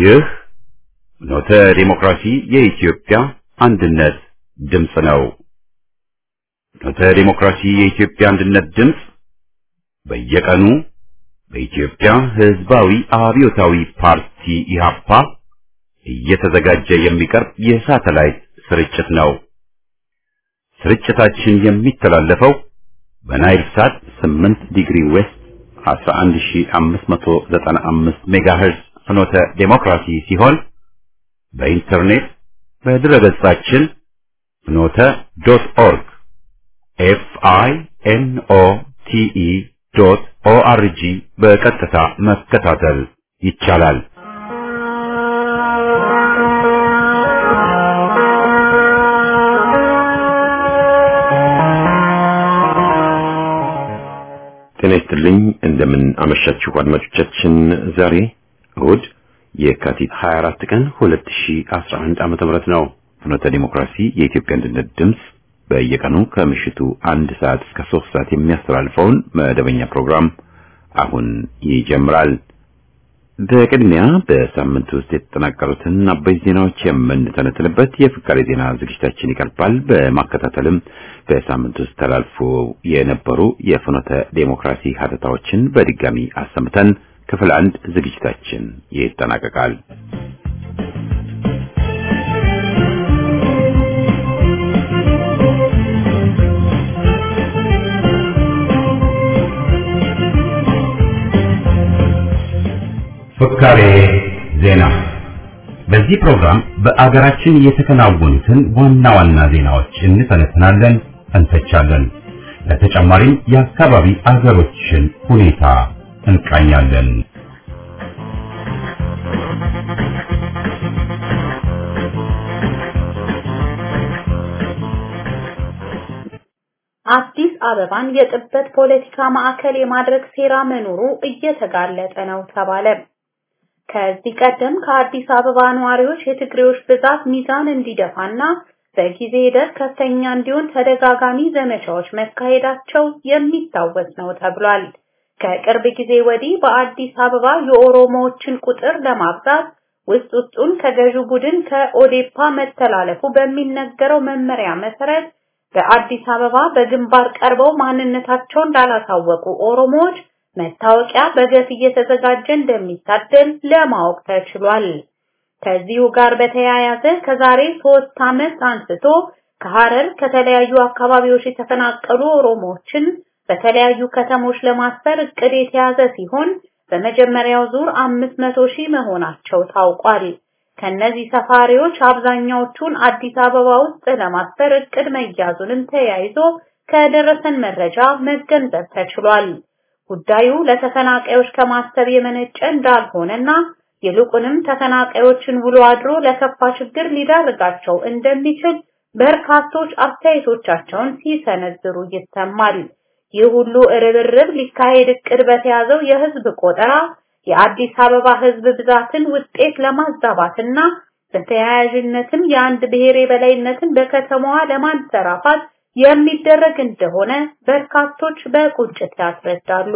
ይህ ኖተ ዲሞክራሲ የኢትዮጵያ አንድነት ድምፅ ነው። ኖተ ዲሞክራሲ የኢትዮጵያ አንድነት ድምፅ በየቀኑ በኢትዮጵያ ሕዝባዊ አብዮታዊ ፓርቲ ኢህአፓ እየተዘጋጀ የሚቀርብ የሳተላይት ስርጭት ነው። ስርጭታችን የሚተላለፈው በናይል ሳት 8 ዲግሪ ዌስት 11595 ሜጋሄርዝ ፍኖተ ዴሞክራሲ ሲሆን በኢንተርኔት በድረገጻችን ፍኖተ ዶት ኦርግ ኤፍ አይ ኤን ኦ ቲ ኢ ዶት ኦ አር ጂ በቀጥታ መከታተል ይቻላል። ጤና ይስጥልኝ። እንደምን አመሻችሁ አድማጮቻችን። ዛሬ እሁድ የካቲት 24 ቀን 2011 ዓመተ ምህረት ነው። ፍኖተ ዲሞክራሲ የኢትዮጵያ አንድነት ድምፅ በየቀኑ ከምሽቱ አንድ ሰዓት እስከ ሶስት ሰዓት የሚያስተላልፈውን መደበኛ ፕሮግራም አሁን ይጀምራል። በቅድሚያ በሳምንት ውስጥ የተጠናቀሩትን አበይት ዜናዎች የምንተነትንበት የፍካሬ ዜና ዝግጅታችን ይቀርባል። በማከታተልም በሳምንት ውስጥ ተላልፎ የነበሩ የፍኖተ ዴሞክራሲ ሀተታዎችን በድጋሚ አሰምተን ክፍል አንድ ዝግጅታችን ይጠናቀቃል። ፍካሬ ዜና። በዚህ ፕሮግራም በአገራችን የተከናወኑትን ዋና ዋና ዜናዎች እንተነትናለን፣ እንተቻለን። ለተጨማሪም የአካባቢ አገሮችን ሁኔታ እንቃኛለን። አዲስ አበባን የጥበት ፖለቲካ ማዕከል የማድረግ ሴራ መኖሩ እየተጋለጠ ነው ተባለ። ከዚህ ቀደም ከአዲስ አበባ ነዋሪዎች የትግሬዎች ብዛት ሚዛን እንዲደፋና በጊዜ ሂደት ከፍተኛ እንዲሆን ተደጋጋሚ ዘመቻዎች መካሄዳቸው የሚታወስ ነው ተብሏል። ከቅርብ ጊዜ ወዲህ በአዲስ አበባ የኦሮሞዎችን ቁጥር ለማብዛት ውስጥ ውስጡን ከገዢው ቡድን ከኦዴፓ መተላለፉ በሚነገረው መመሪያ መሰረት በአዲስ አበባ በግንባር ቀርበው ማንነታቸውን እንዳላሳወቁ ኦሮሞዎች መታወቂያ በገፍ እየተዘጋጀ እንደሚታደል ለማወቅ ተችሏል። ከዚሁ ጋር በተያያዘ ከዛሬ ሶስት ዓመት አንስቶ ከሐረር ከተለያዩ አካባቢዎች የተፈናቀሉ ኦሮሞዎችን በተለያዩ ከተሞች ለማስፈር እቅድ የተያዘ ሲሆን በመጀመሪያው ዙር 500 ሺህ መሆናቸው ታውቋል። ከነዚህ ሰፋሪዎች አብዛኛዎቹን አዲስ አበባ ውስጥ ለማስፈር እቅድ መያዙንም ተያይዞ ከደረሰን መረጃ መገንዘብ ተችሏል። ጉዳዩ ለተፈናቃዮች ከማሰብ የመነጨ እንዳልሆነና ይልቁንም ተፈናቃዮችን ውሎ አድሮ ለከፋ ችግር ሊዳርጋቸው እንደሚችል በርካቶች አስተያየቶቻቸውን ሲሰነዝሩ ይሰማል። ይህ ሁሉ ርብርብ ሊካሄድ እቅድ በተያዘው የህዝብ ቆጠራ የአዲስ አበባ ህዝብ ብዛትን ውጤት ለማዛባትና በተያያዥነትም የአንድ ብሔር የበላይነትን በከተማዋ ለማንሰራፋት የሚደረግ እንደሆነ በርካቶች በቁጭት ያስረዳሉ።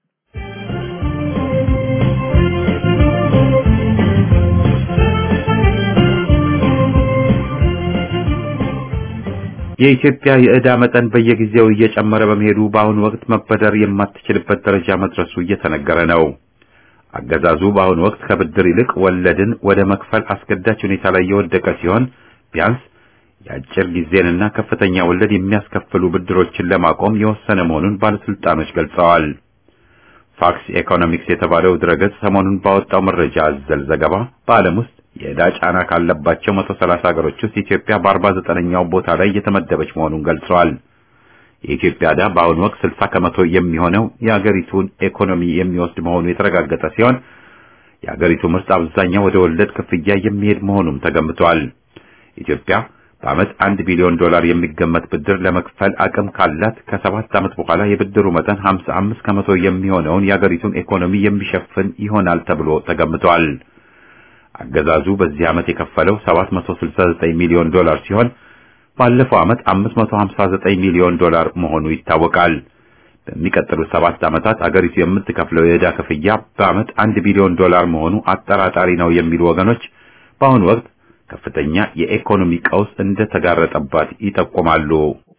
የኢትዮጵያ የዕዳ መጠን በየጊዜው እየጨመረ በመሄዱ በአሁኑ ወቅት መበደር የማትችልበት ደረጃ መድረሱ እየተነገረ ነው። አገዛዙ በአሁኑ ወቅት ከብድር ይልቅ ወለድን ወደ መክፈል አስገዳጅ ሁኔታ ላይ የወደቀ ሲሆን ቢያንስ የአጭር ጊዜንና ከፍተኛ ወለድ የሚያስከፍሉ ብድሮችን ለማቆም የወሰነ መሆኑን ባለስልጣኖች ገልጸዋል። ፋክስ ኢኮኖሚክስ የተባለው ድረገጽ ሰሞኑን ባወጣው መረጃ አዘል ዘገባ በዓለም ውስጥ የዕዳ ጫና ካለባቸው 130 ሀገሮች ውስጥ ኢትዮጵያ በ49ኛው ቦታ ላይ የተመደበች መሆኑን ገልጸዋል። የኢትዮጵያ ዕዳ በአሁኑ ወቅት 60 ከመቶ የሚሆነው የአገሪቱን ኢኮኖሚ የሚወስድ መሆኑ የተረጋገጠ ሲሆን የአገሪቱ ምርት አብዛኛው ወደ ወለድ ክፍያ የሚሄድ መሆኑም ተገምቷል። ኢትዮጵያ በዓመት አንድ ቢሊዮን ዶላር የሚገመት ብድር ለመክፈል አቅም ካላት ከሰባት ዓመት በኋላ የብድሩ መጠን 55 ከመቶ የሚሆነውን የአገሪቱን ኢኮኖሚ የሚሸፍን ይሆናል ተብሎ ተገምቷል። አገዛዙ በዚህ ዓመት የከፈለው 769 ሚሊዮን ዶላር ሲሆን ባለፈው ዓመት 559 ሚሊዮን ዶላር መሆኑ ይታወቃል። በሚቀጥሉት ሰባት ዓመታት አገሪቱ የምትከፍለው የዕዳ ክፍያ በዓመት አንድ ቢሊዮን ዶላር መሆኑ አጠራጣሪ ነው የሚሉ ወገኖች በአሁኑ ወቅት ከፍተኛ የኢኮኖሚ ቀውስ እንደተጋረጠባት ይጠቁማሉ።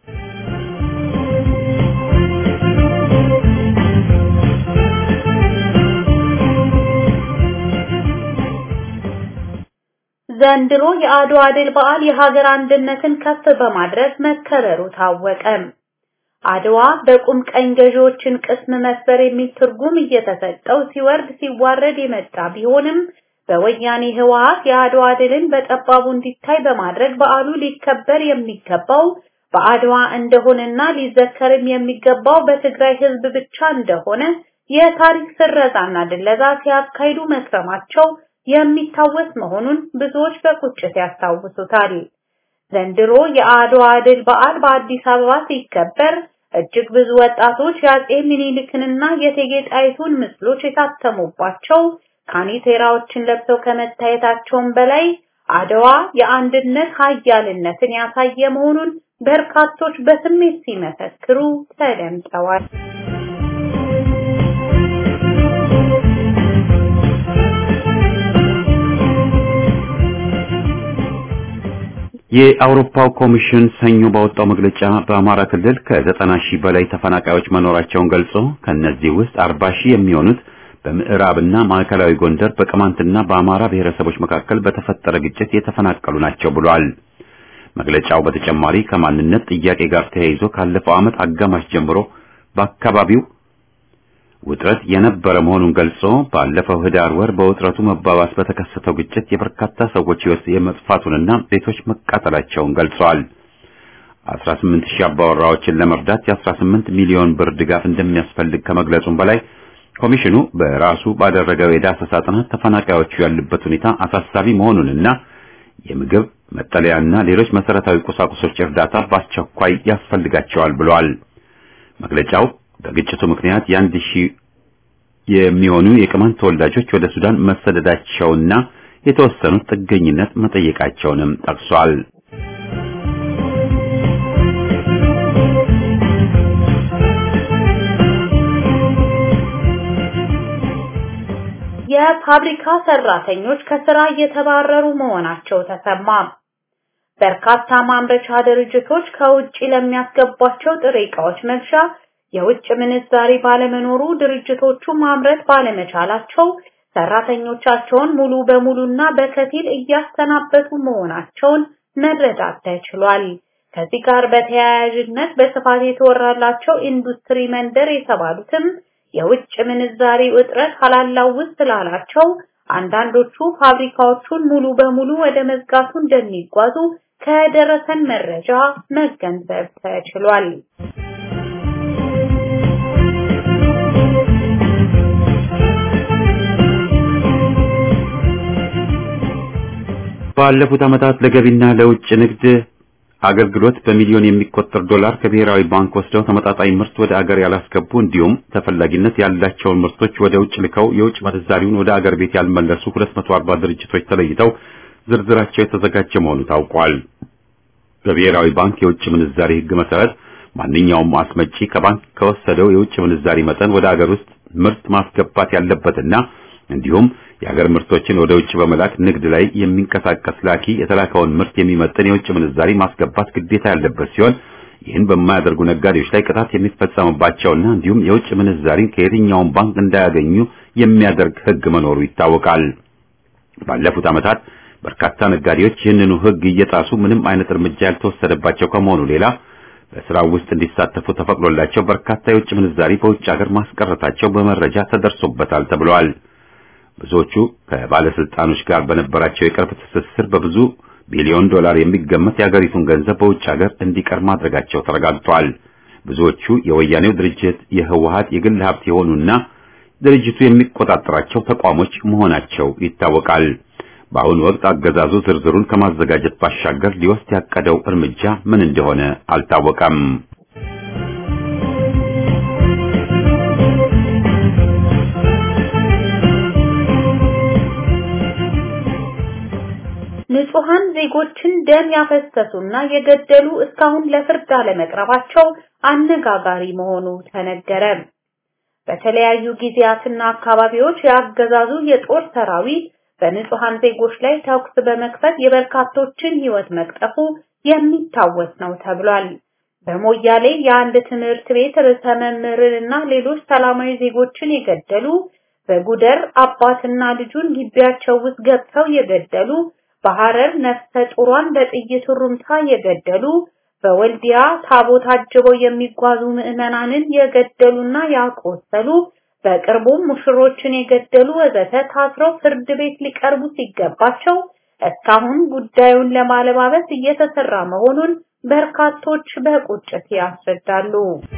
ዘንድሮ የአድዋ ድል በዓል የሀገር አንድነትን ከፍ በማድረግ መከበሩ ታወቀ። አድዋ በቁም ቀኝ ገዢዎችን ቅስም መስበር የሚል ትርጉም እየተሰጠው ሲወርድ ሲዋረድ የመጣ ቢሆንም በወያኔ ህወሓት የአድዋ ድልን በጠባቡ እንዲታይ በማድረግ በዓሉ ሊከበር የሚገባው በአድዋ እንደሆነና ሊዘከርም የሚገባው በትግራይ ህዝብ ብቻ እንደሆነ የታሪክ ስረዛና ድለዛ ሲያካሂዱ መክረማቸው የሚታወስ መሆኑን ብዙዎች በቁጭት ያስታውሱታል። ዘንድሮ የአድዋ ድል በዓል በአዲስ አበባ ሲከበር እጅግ ብዙ ወጣቶች የአጼ ሚኒሊክንና የእቴጌ ጣይቱን ምስሎች የታተሙባቸው ካኒቴራዎችን ለብሰው ከመታየታቸውም በላይ አድዋ የአንድነት ኃያልነትን ያሳየ መሆኑን በርካቶች በስሜት ሲመሰክሩ ተደምጠዋል። የአውሮፓው ኮሚሽን ሰኞ ባወጣው መግለጫ በአማራ ክልል ከዘጠና ሺህ በላይ ተፈናቃዮች መኖራቸውን ገልጾ ከነዚህ ውስጥ አርባ ሺህ የሚሆኑት በምዕራብና ማዕከላዊ ጎንደር በቅማንትና በአማራ ብሔረሰቦች መካከል በተፈጠረ ግጭት የተፈናቀሉ ናቸው ብሏል። መግለጫው በተጨማሪ ከማንነት ጥያቄ ጋር ተያይዞ ካለፈው ዓመት አጋማሽ ጀምሮ በአካባቢው ውጥረት የነበረ መሆኑን ገልጾ ባለፈው ህዳር ወር በውጥረቱ መባባስ በተከሰተው ግጭት የበርካታ ሰዎች ሕይወት የመጥፋቱንና ቤቶች መቃጠላቸውን ገልጸዋል። 18 ሺህ አባወራዎችን ለመርዳት የ18 ሚሊዮን ብር ድጋፍ እንደሚያስፈልግ ከመግለጹም በላይ ኮሚሽኑ በራሱ ባደረገው የዳሰሳ ጥናት ተፈናቃዮቹ ያሉበት ሁኔታ አሳሳቢ መሆኑንና የምግብ መጠለያና ሌሎች መሰረታዊ ቁሳቁሶች እርዳታ በአስቸኳይ ያስፈልጋቸዋል ብሏል። መግለጫው በግጭቱ ምክንያት የአንድ ሺህ የሚሆኑ የቅማንት ተወላጆች ወደ ሱዳን መሰደዳቸውና የተወሰኑት ጥገኝነት መጠየቃቸውንም ጠቅሷል። የፋብሪካ ሰራተኞች ከስራ እየተባረሩ መሆናቸው ተሰማ። በርካታ ማምረቻ ድርጅቶች ከውጭ ለሚያስገቧቸው ጥሬ ዕቃዎች መግዣ የውጭ ምንዛሪ ባለመኖሩ ድርጅቶቹ ማምረት ባለመቻላቸው ሰራተኞቻቸውን ሙሉ በሙሉና በከፊል እያሰናበቱ መሆናቸውን መረዳት ተችሏል። ከዚህ ጋር በተያያዥነት በስፋት የተወራላቸው ኢንዱስትሪ መንደር የተባሉትም የውጭ ምንዛሪ እጥረት አላላውስ ስላላቸው አንዳንዶቹ ፋብሪካዎቹን ሙሉ በሙሉ ወደ መዝጋቱ እንደሚጓዙ ከደረሰን መረጃ መገንዘብ ተችሏል። ባለፉት ዓመታት ለገቢና ለውጭ ንግድ አገልግሎት በሚሊዮን የሚቆጠር ዶላር ከብሔራዊ ባንክ ወስደው ተመጣጣኝ ምርት ወደ አገር ያላስገቡ እንዲሁም ተፈላጊነት ያላቸውን ምርቶች ወደ ውጭ ልከው የውጭ ምንዛሪውን ወደ አገር ቤት ያልመለሱ 240 ድርጅቶች ተለይተው ዝርዝራቸው የተዘጋጀ መሆኑ ታውቋል። በብሔራዊ ባንክ የውጭ ምንዛሪ ሕግ መሰረት ማንኛውም አስመጪ ከባንክ ከወሰደው የውጭ ምንዛሪ መጠን ወደ አገር ውስጥ ምርት ማስገባት ያለበትና እንዲሁም የሀገር ምርቶችን ወደ ውጭ በመላክ ንግድ ላይ የሚንቀሳቀስ ላኪ የተላከውን ምርት የሚመጥን የውጭ ምንዛሪ ማስገባት ግዴታ ያለበት ሲሆን ይህን በማያደርጉ ነጋዴዎች ላይ ቅጣት የሚፈጸምባቸውና እንዲሁም የውጭ ምንዛሪን ከየትኛውም ባንክ እንዳያገኙ የሚያደርግ ሕግ መኖሩ ይታወቃል። ባለፉት ዓመታት በርካታ ነጋዴዎች ይህንኑ ሕግ እየጣሱ ምንም አይነት እርምጃ ያልተወሰደባቸው ከመሆኑ ሌላ በስራው ውስጥ እንዲሳተፉ ተፈቅዶላቸው በርካታ የውጭ ምንዛሪ በውጭ ሀገር ማስቀረታቸው በመረጃ ተደርሶበታል ተብሏል። ብዙዎቹ ከባለስልጣኖች ጋር በነበራቸው የቅርብ ትስስር በብዙ ቢሊዮን ዶላር የሚገመት የሀገሪቱን ገንዘብ በውጭ ሀገር እንዲቀር ማድረጋቸው ተረጋግጧል። ብዙዎቹ የወያኔው ድርጅት የህወሀት የግል ሀብት የሆኑና ድርጅቱ የሚቆጣጠራቸው ተቋሞች መሆናቸው ይታወቃል። በአሁኑ ወቅት አገዛዙ ዝርዝሩን ከማዘጋጀት ባሻገር ሊወስድ ያቀደው እርምጃ ምን እንደሆነ አልታወቀም። ንጹሃን የንጹሃን ዜጎችን ደም ያፈሰሱና የገደሉ እስካሁን ለፍርድ አለመቅረባቸው አነጋጋሪ መሆኑ ተነገረ። በተለያዩ ጊዜያትና አካባቢዎች ያገዛዙ የጦር ሰራዊት በንጹሃን ዜጎች ላይ ተኩስ በመክፈት የበርካቶችን ህይወት መቅጠፉ የሚታወስ ነው ተብሏል። በሞያሌ የአንድ ትምህርት ቤት ርዕሰ መምህርንና ሌሎች ሰላማዊ ዜጎችን የገደሉ፣ በጉደር አባትና ልጁን ግቢያቸው ውስጥ ገብተው የገደሉ፣ በሐረር ነፍሰ ጡሯን በጥይት ሩምታ የገደሉ፣ በወልዲያ ታቦት አጅበው የሚጓዙ ምዕመናንን የገደሉና ያቆሰሉ፣ በቅርቡም ሙሽሮችን የገደሉ ወዘተ ታስረው ፍርድ ቤት ሊቀርቡ ሲገባቸው እስካሁን ጉዳዩን ለማለባበስ እየተሰራ መሆኑን በርካቶች በቁጭት ያስረዳሉ።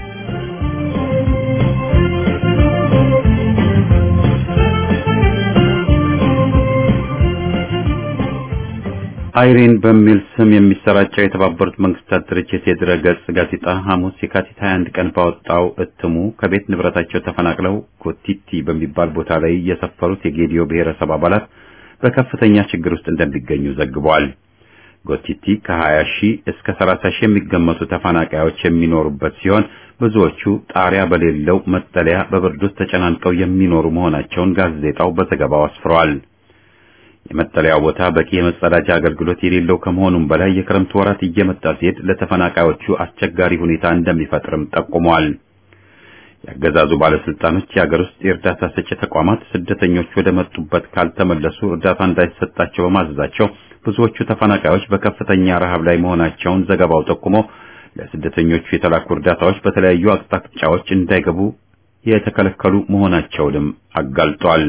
አይሪን በሚል ስም የሚሰራጨው የተባበሩት መንግስታት ድርጅት የድረ-ገጽ ጋዜጣ ሐሙስ የካቲት 21 ቀን ባወጣው እትሙ ከቤት ንብረታቸው ተፈናቅለው ኮቲቲ በሚባል ቦታ ላይ የሰፈሩት የጌዲዮ ብሔረሰብ አባላት በከፍተኛ ችግር ውስጥ እንደሚገኙ ዘግቧል። ጎቲቲ ከ20 ሺህ እስከ 30 ሺህ የሚገመቱ ተፈናቃዮች የሚኖሩበት ሲሆን ብዙዎቹ ጣሪያ በሌለው መጠለያ በብርድ ውስጥ ተጨናንቀው የሚኖሩ መሆናቸውን ጋዜጣው በዘገባው አስፍሯል። የመጠለያው ቦታ በቂ የመጸዳጃ አገልግሎት የሌለው ከመሆኑም በላይ የክረምት ወራት እየመጣ ሲሄድ ለተፈናቃዮቹ አስቸጋሪ ሁኔታ እንደሚፈጥርም ጠቁሟል። ያገዛዙ ባለስልጣኖች የሀገር ውስጥ የእርዳታ ሰጪ ተቋማት ስደተኞች ወደ መጡበት ካልተመለሱ እርዳታ እንዳይሰጣቸው በማዘዛቸው ብዙዎቹ ተፈናቃዮች በከፍተኛ ረሃብ ላይ መሆናቸውን ዘገባው ጠቁሞ ለስደተኞቹ የተላኩ እርዳታዎች በተለያዩ አቅጣጫዎች እንዳይገቡ የተከለከሉ መሆናቸውንም አጋልጧል።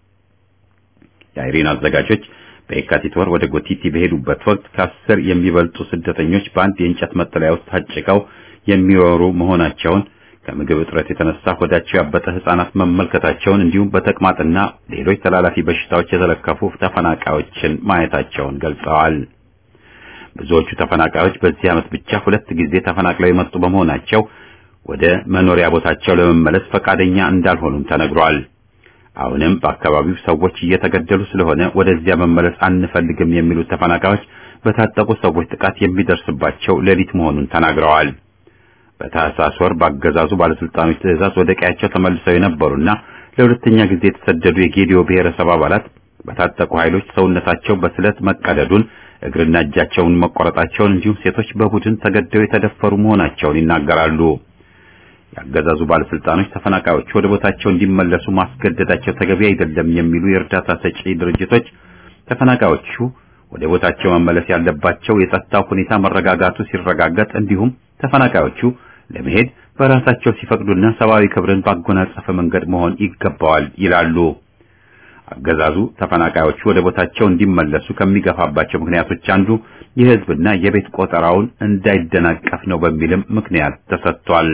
የአይሪን አዘጋጆች በየካቲት ወር ወደ ጎቲቲ በሄዱበት ወቅት ከአስር የሚበልጡ ስደተኞች በአንድ የእንጨት መጠለያ ውስጥ ታጭቀው የሚኖሩ መሆናቸውን ከምግብ እጥረት የተነሳ ሆዳቸው ያበጠ ህጻናት መመልከታቸውን እንዲሁም በተቅማጥና ሌሎች ተላላፊ በሽታዎች የተለከፉ ተፈናቃዮችን ማየታቸውን ገልጸዋል። ብዙዎቹ ተፈናቃዮች በዚህ ዓመት ብቻ ሁለት ጊዜ ተፈናቅለው የመጡ በመሆናቸው ወደ መኖሪያ ቦታቸው ለመመለስ ፈቃደኛ እንዳልሆኑም ተነግሯል። አሁንም በአካባቢው ሰዎች እየተገደሉ ስለሆነ ወደዚያ መመለስ አንፈልግም የሚሉት ተፈናቃዮች በታጠቁ ሰዎች ጥቃት የሚደርስባቸው ሌሊት መሆኑን ተናግረዋል። በታህሳስ ወር በአገዛዙ ባለስልጣኖች ትዕዛዝ ወደ ቀያቸው ተመልሰው የነበሩና ለሁለተኛ ጊዜ የተሰደዱ የጌዲዮ ብሔረሰብ አባላት በታጠቁ ኃይሎች ሰውነታቸው በስለት መቀደዱን፣ እግርና እጃቸውን መቆረጣቸውን እንዲሁም ሴቶች በቡድን ተገደው የተደፈሩ መሆናቸውን ይናገራሉ። የአገዛዙ ባለስልጣኖች ተፈናቃዮቹ ወደ ቦታቸው እንዲመለሱ ማስገደዳቸው ተገቢ አይደለም የሚሉ የእርዳታ ሰጪ ድርጅቶች ተፈናቃዮቹ ወደ ቦታቸው መመለስ ያለባቸው የጸጥታው ሁኔታ መረጋጋቱ ሲረጋገጥ እንዲሁም ተፈናቃዮቹ ለመሄድ በራሳቸው ሲፈቅዱና ሰብአዊ ክብርን ባጎናጸፈ መንገድ መሆን ይገባዋል ይላሉ። አገዛዙ ተፈናቃዮቹ ወደ ቦታቸው እንዲመለሱ ከሚገፋባቸው ምክንያቶች አንዱ የሕዝብና የቤት ቆጠራውን እንዳይደናቀፍ ነው በሚልም ምክንያት ተሰጥቷል።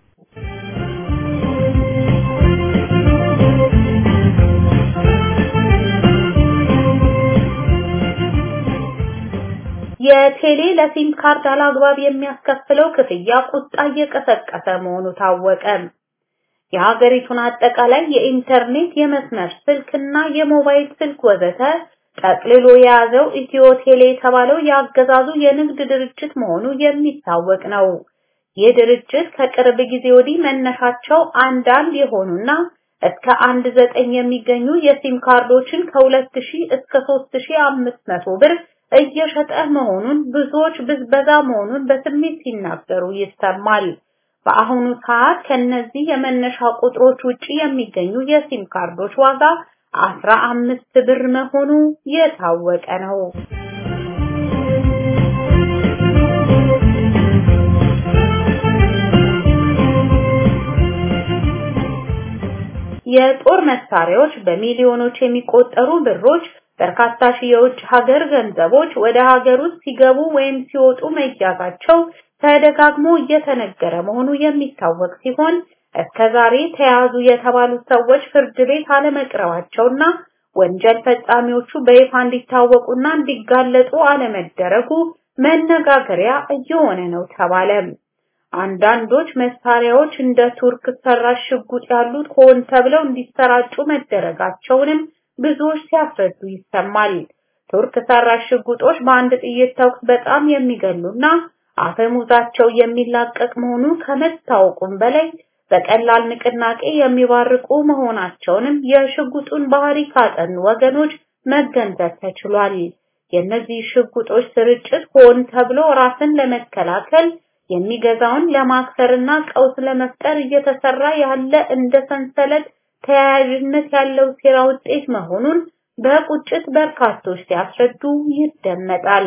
የቴሌ ለሲም ካርድ አላግባብ የሚያስከፍለው ክፍያ ቁጣ እየቀሰቀሰ መሆኑ ታወቀ። የሀገሪቱን አጠቃላይ የኢንተርኔት የመስመር ስልክና የሞባይል ስልክ ወዘተ ጠቅልሎ የያዘው ኢትዮ ቴሌ የተባለው የአገዛዙ የንግድ ድርጅት መሆኑ የሚታወቅ ነው። ይህ ድርጅት ከቅርብ ጊዜ ወዲህ መነሻቸው አንዳንድ የሆኑና እስከ አንድ ዘጠኝ የሚገኙ የሲም ካርዶችን ከሁለት ሺህ እስከ ሦስት ሺህ አምስት መቶ ብር እየሸጠ መሆኑን ብዙዎች ብዝበዛ መሆኑን በስሜት ሲናገሩ ይሰማል። በአሁኑ ሰዓት ከነዚህ የመነሻ ቁጥሮች ውጪ የሚገኙ የሲም ካርዶች ዋጋ አስራ አምስት ብር መሆኑ የታወቀ ነው። የጦር መሳሪያዎች በሚሊዮኖች የሚቆጠሩ ብሮች በርካታ ሺህ የውጭ ሀገር ገንዘቦች ወደ ሀገር ውስጥ ሲገቡ ወይም ሲወጡ መያዛቸው ተደጋግሞ እየተነገረ መሆኑ የሚታወቅ ሲሆን እስከዛሬ ተያዙ የተባሉት ሰዎች ፍርድ ቤት አለመቅረባቸውና ወንጀል ፈጻሚዎቹ በይፋ እንዲታወቁና እንዲጋለጡ አለመደረጉ መነጋገሪያ እየሆነ ነው ተባለ። አንዳንዶች መሳሪያዎች እንደ ቱርክ ሰራሽ ሽጉጥ ያሉት ሆን ተብለው እንዲሰራጩ መደረጋቸውንም ብዙዎች ሲያስረዱ ይሰማል። ቱርክ ሰራሽ ሽጉጦች በአንድ ጥይት ተኩስ በጣም የሚገሉና አፈሙዛቸው የሚላቀቅ መሆኑ ከመታወቁም በላይ በቀላል ንቅናቄ የሚባርቁ መሆናቸውንም የሽጉጡን ባህሪ ካጠኑ ወገኖች መገንዘብ ተችሏል። የእነዚህ ሽጉጦች ስርጭት ሆን ተብሎ ራስን ለመከላከል የሚገዛውን ለማክሰርና ቀውስ ለመፍጠር እየተሰራ ያለ እንደ ሰንሰለት ተያያዥነት ያለው ሴራ ውጤት መሆኑን በቁጭት በርካቶች ሲያስረዱ ይደመጣል።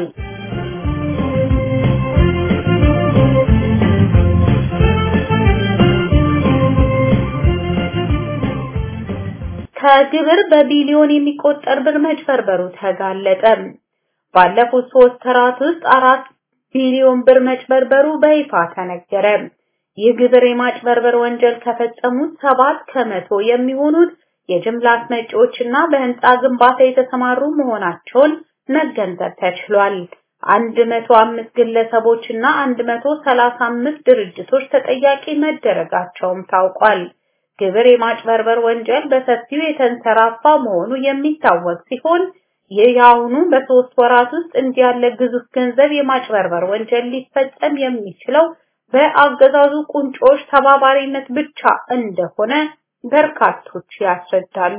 ከግብር በቢሊዮን የሚቆጠር ብር መጭበርበሩ ተጋለጠ። ባለፉት ሶስት ወራት ውስጥ አራት ቢሊዮን ብር መጭበርበሩ በይፋ ተነገረ። ይህ ግብር የማጭበርበር ወንጀል ከፈጸሙት ሰባት ከመቶ የሚሆኑት የጅምላ አስመጪዎችና በህንፃ ግንባታ የተሰማሩ መሆናቸውን መገንዘብ ተችሏል። 105 ግለሰቦችና 135 ድርጅቶች ተጠያቂ መደረጋቸውም ታውቋል። ግብር የማጭበርበር ወንጀል በሰፊው የተንሰራፋ መሆኑ የሚታወቅ ሲሆን ይህ የአሁኑ በሶስት ወራት ውስጥ እንዲህ ያለ ግዙፍ ገንዘብ የማጭበርበር ወንጀል ሊፈጸም የሚችለው በአገዛዙ ቁንጮች ተባባሪነት ብቻ እንደሆነ በርካቶች ያስረዳሉ።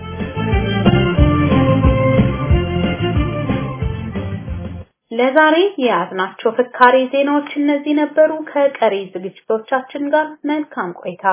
ለዛሬ የያዝናቸው ፍካሬ ዜናዎች እነዚህ ነበሩ። ከቀሪ ዝግጅቶቻችን ጋር መልካም ቆይታ።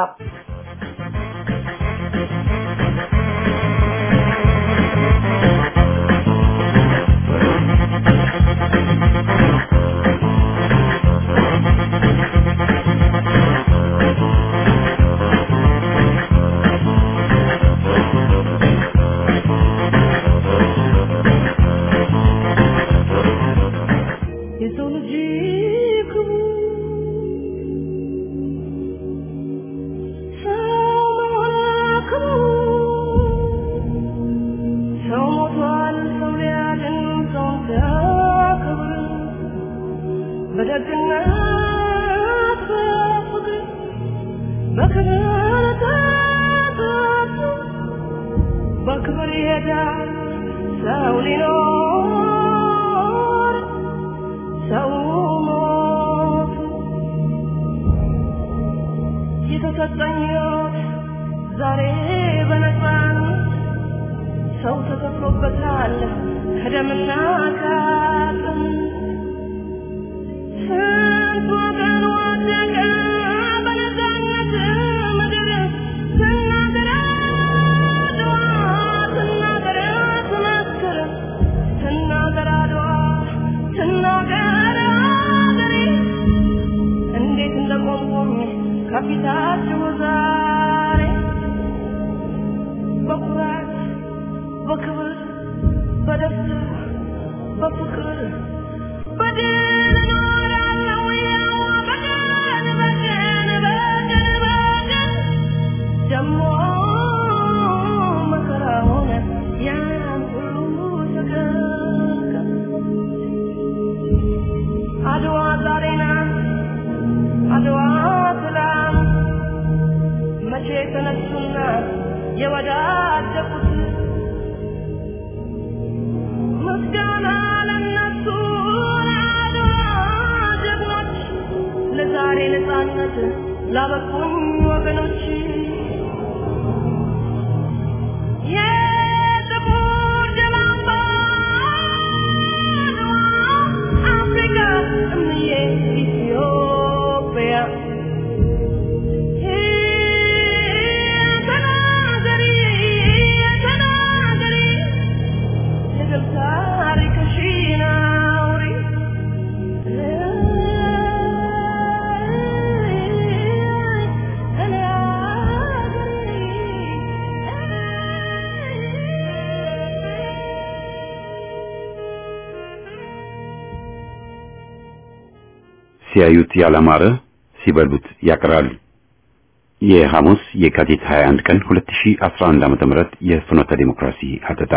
ሲያዩት ያላማረ ሲበሉት ያቅራል። የሐሙስ የካቲት 21 ቀን 2011 ዓ.ም የፍኖተ ዲሞክራሲ ሀተታ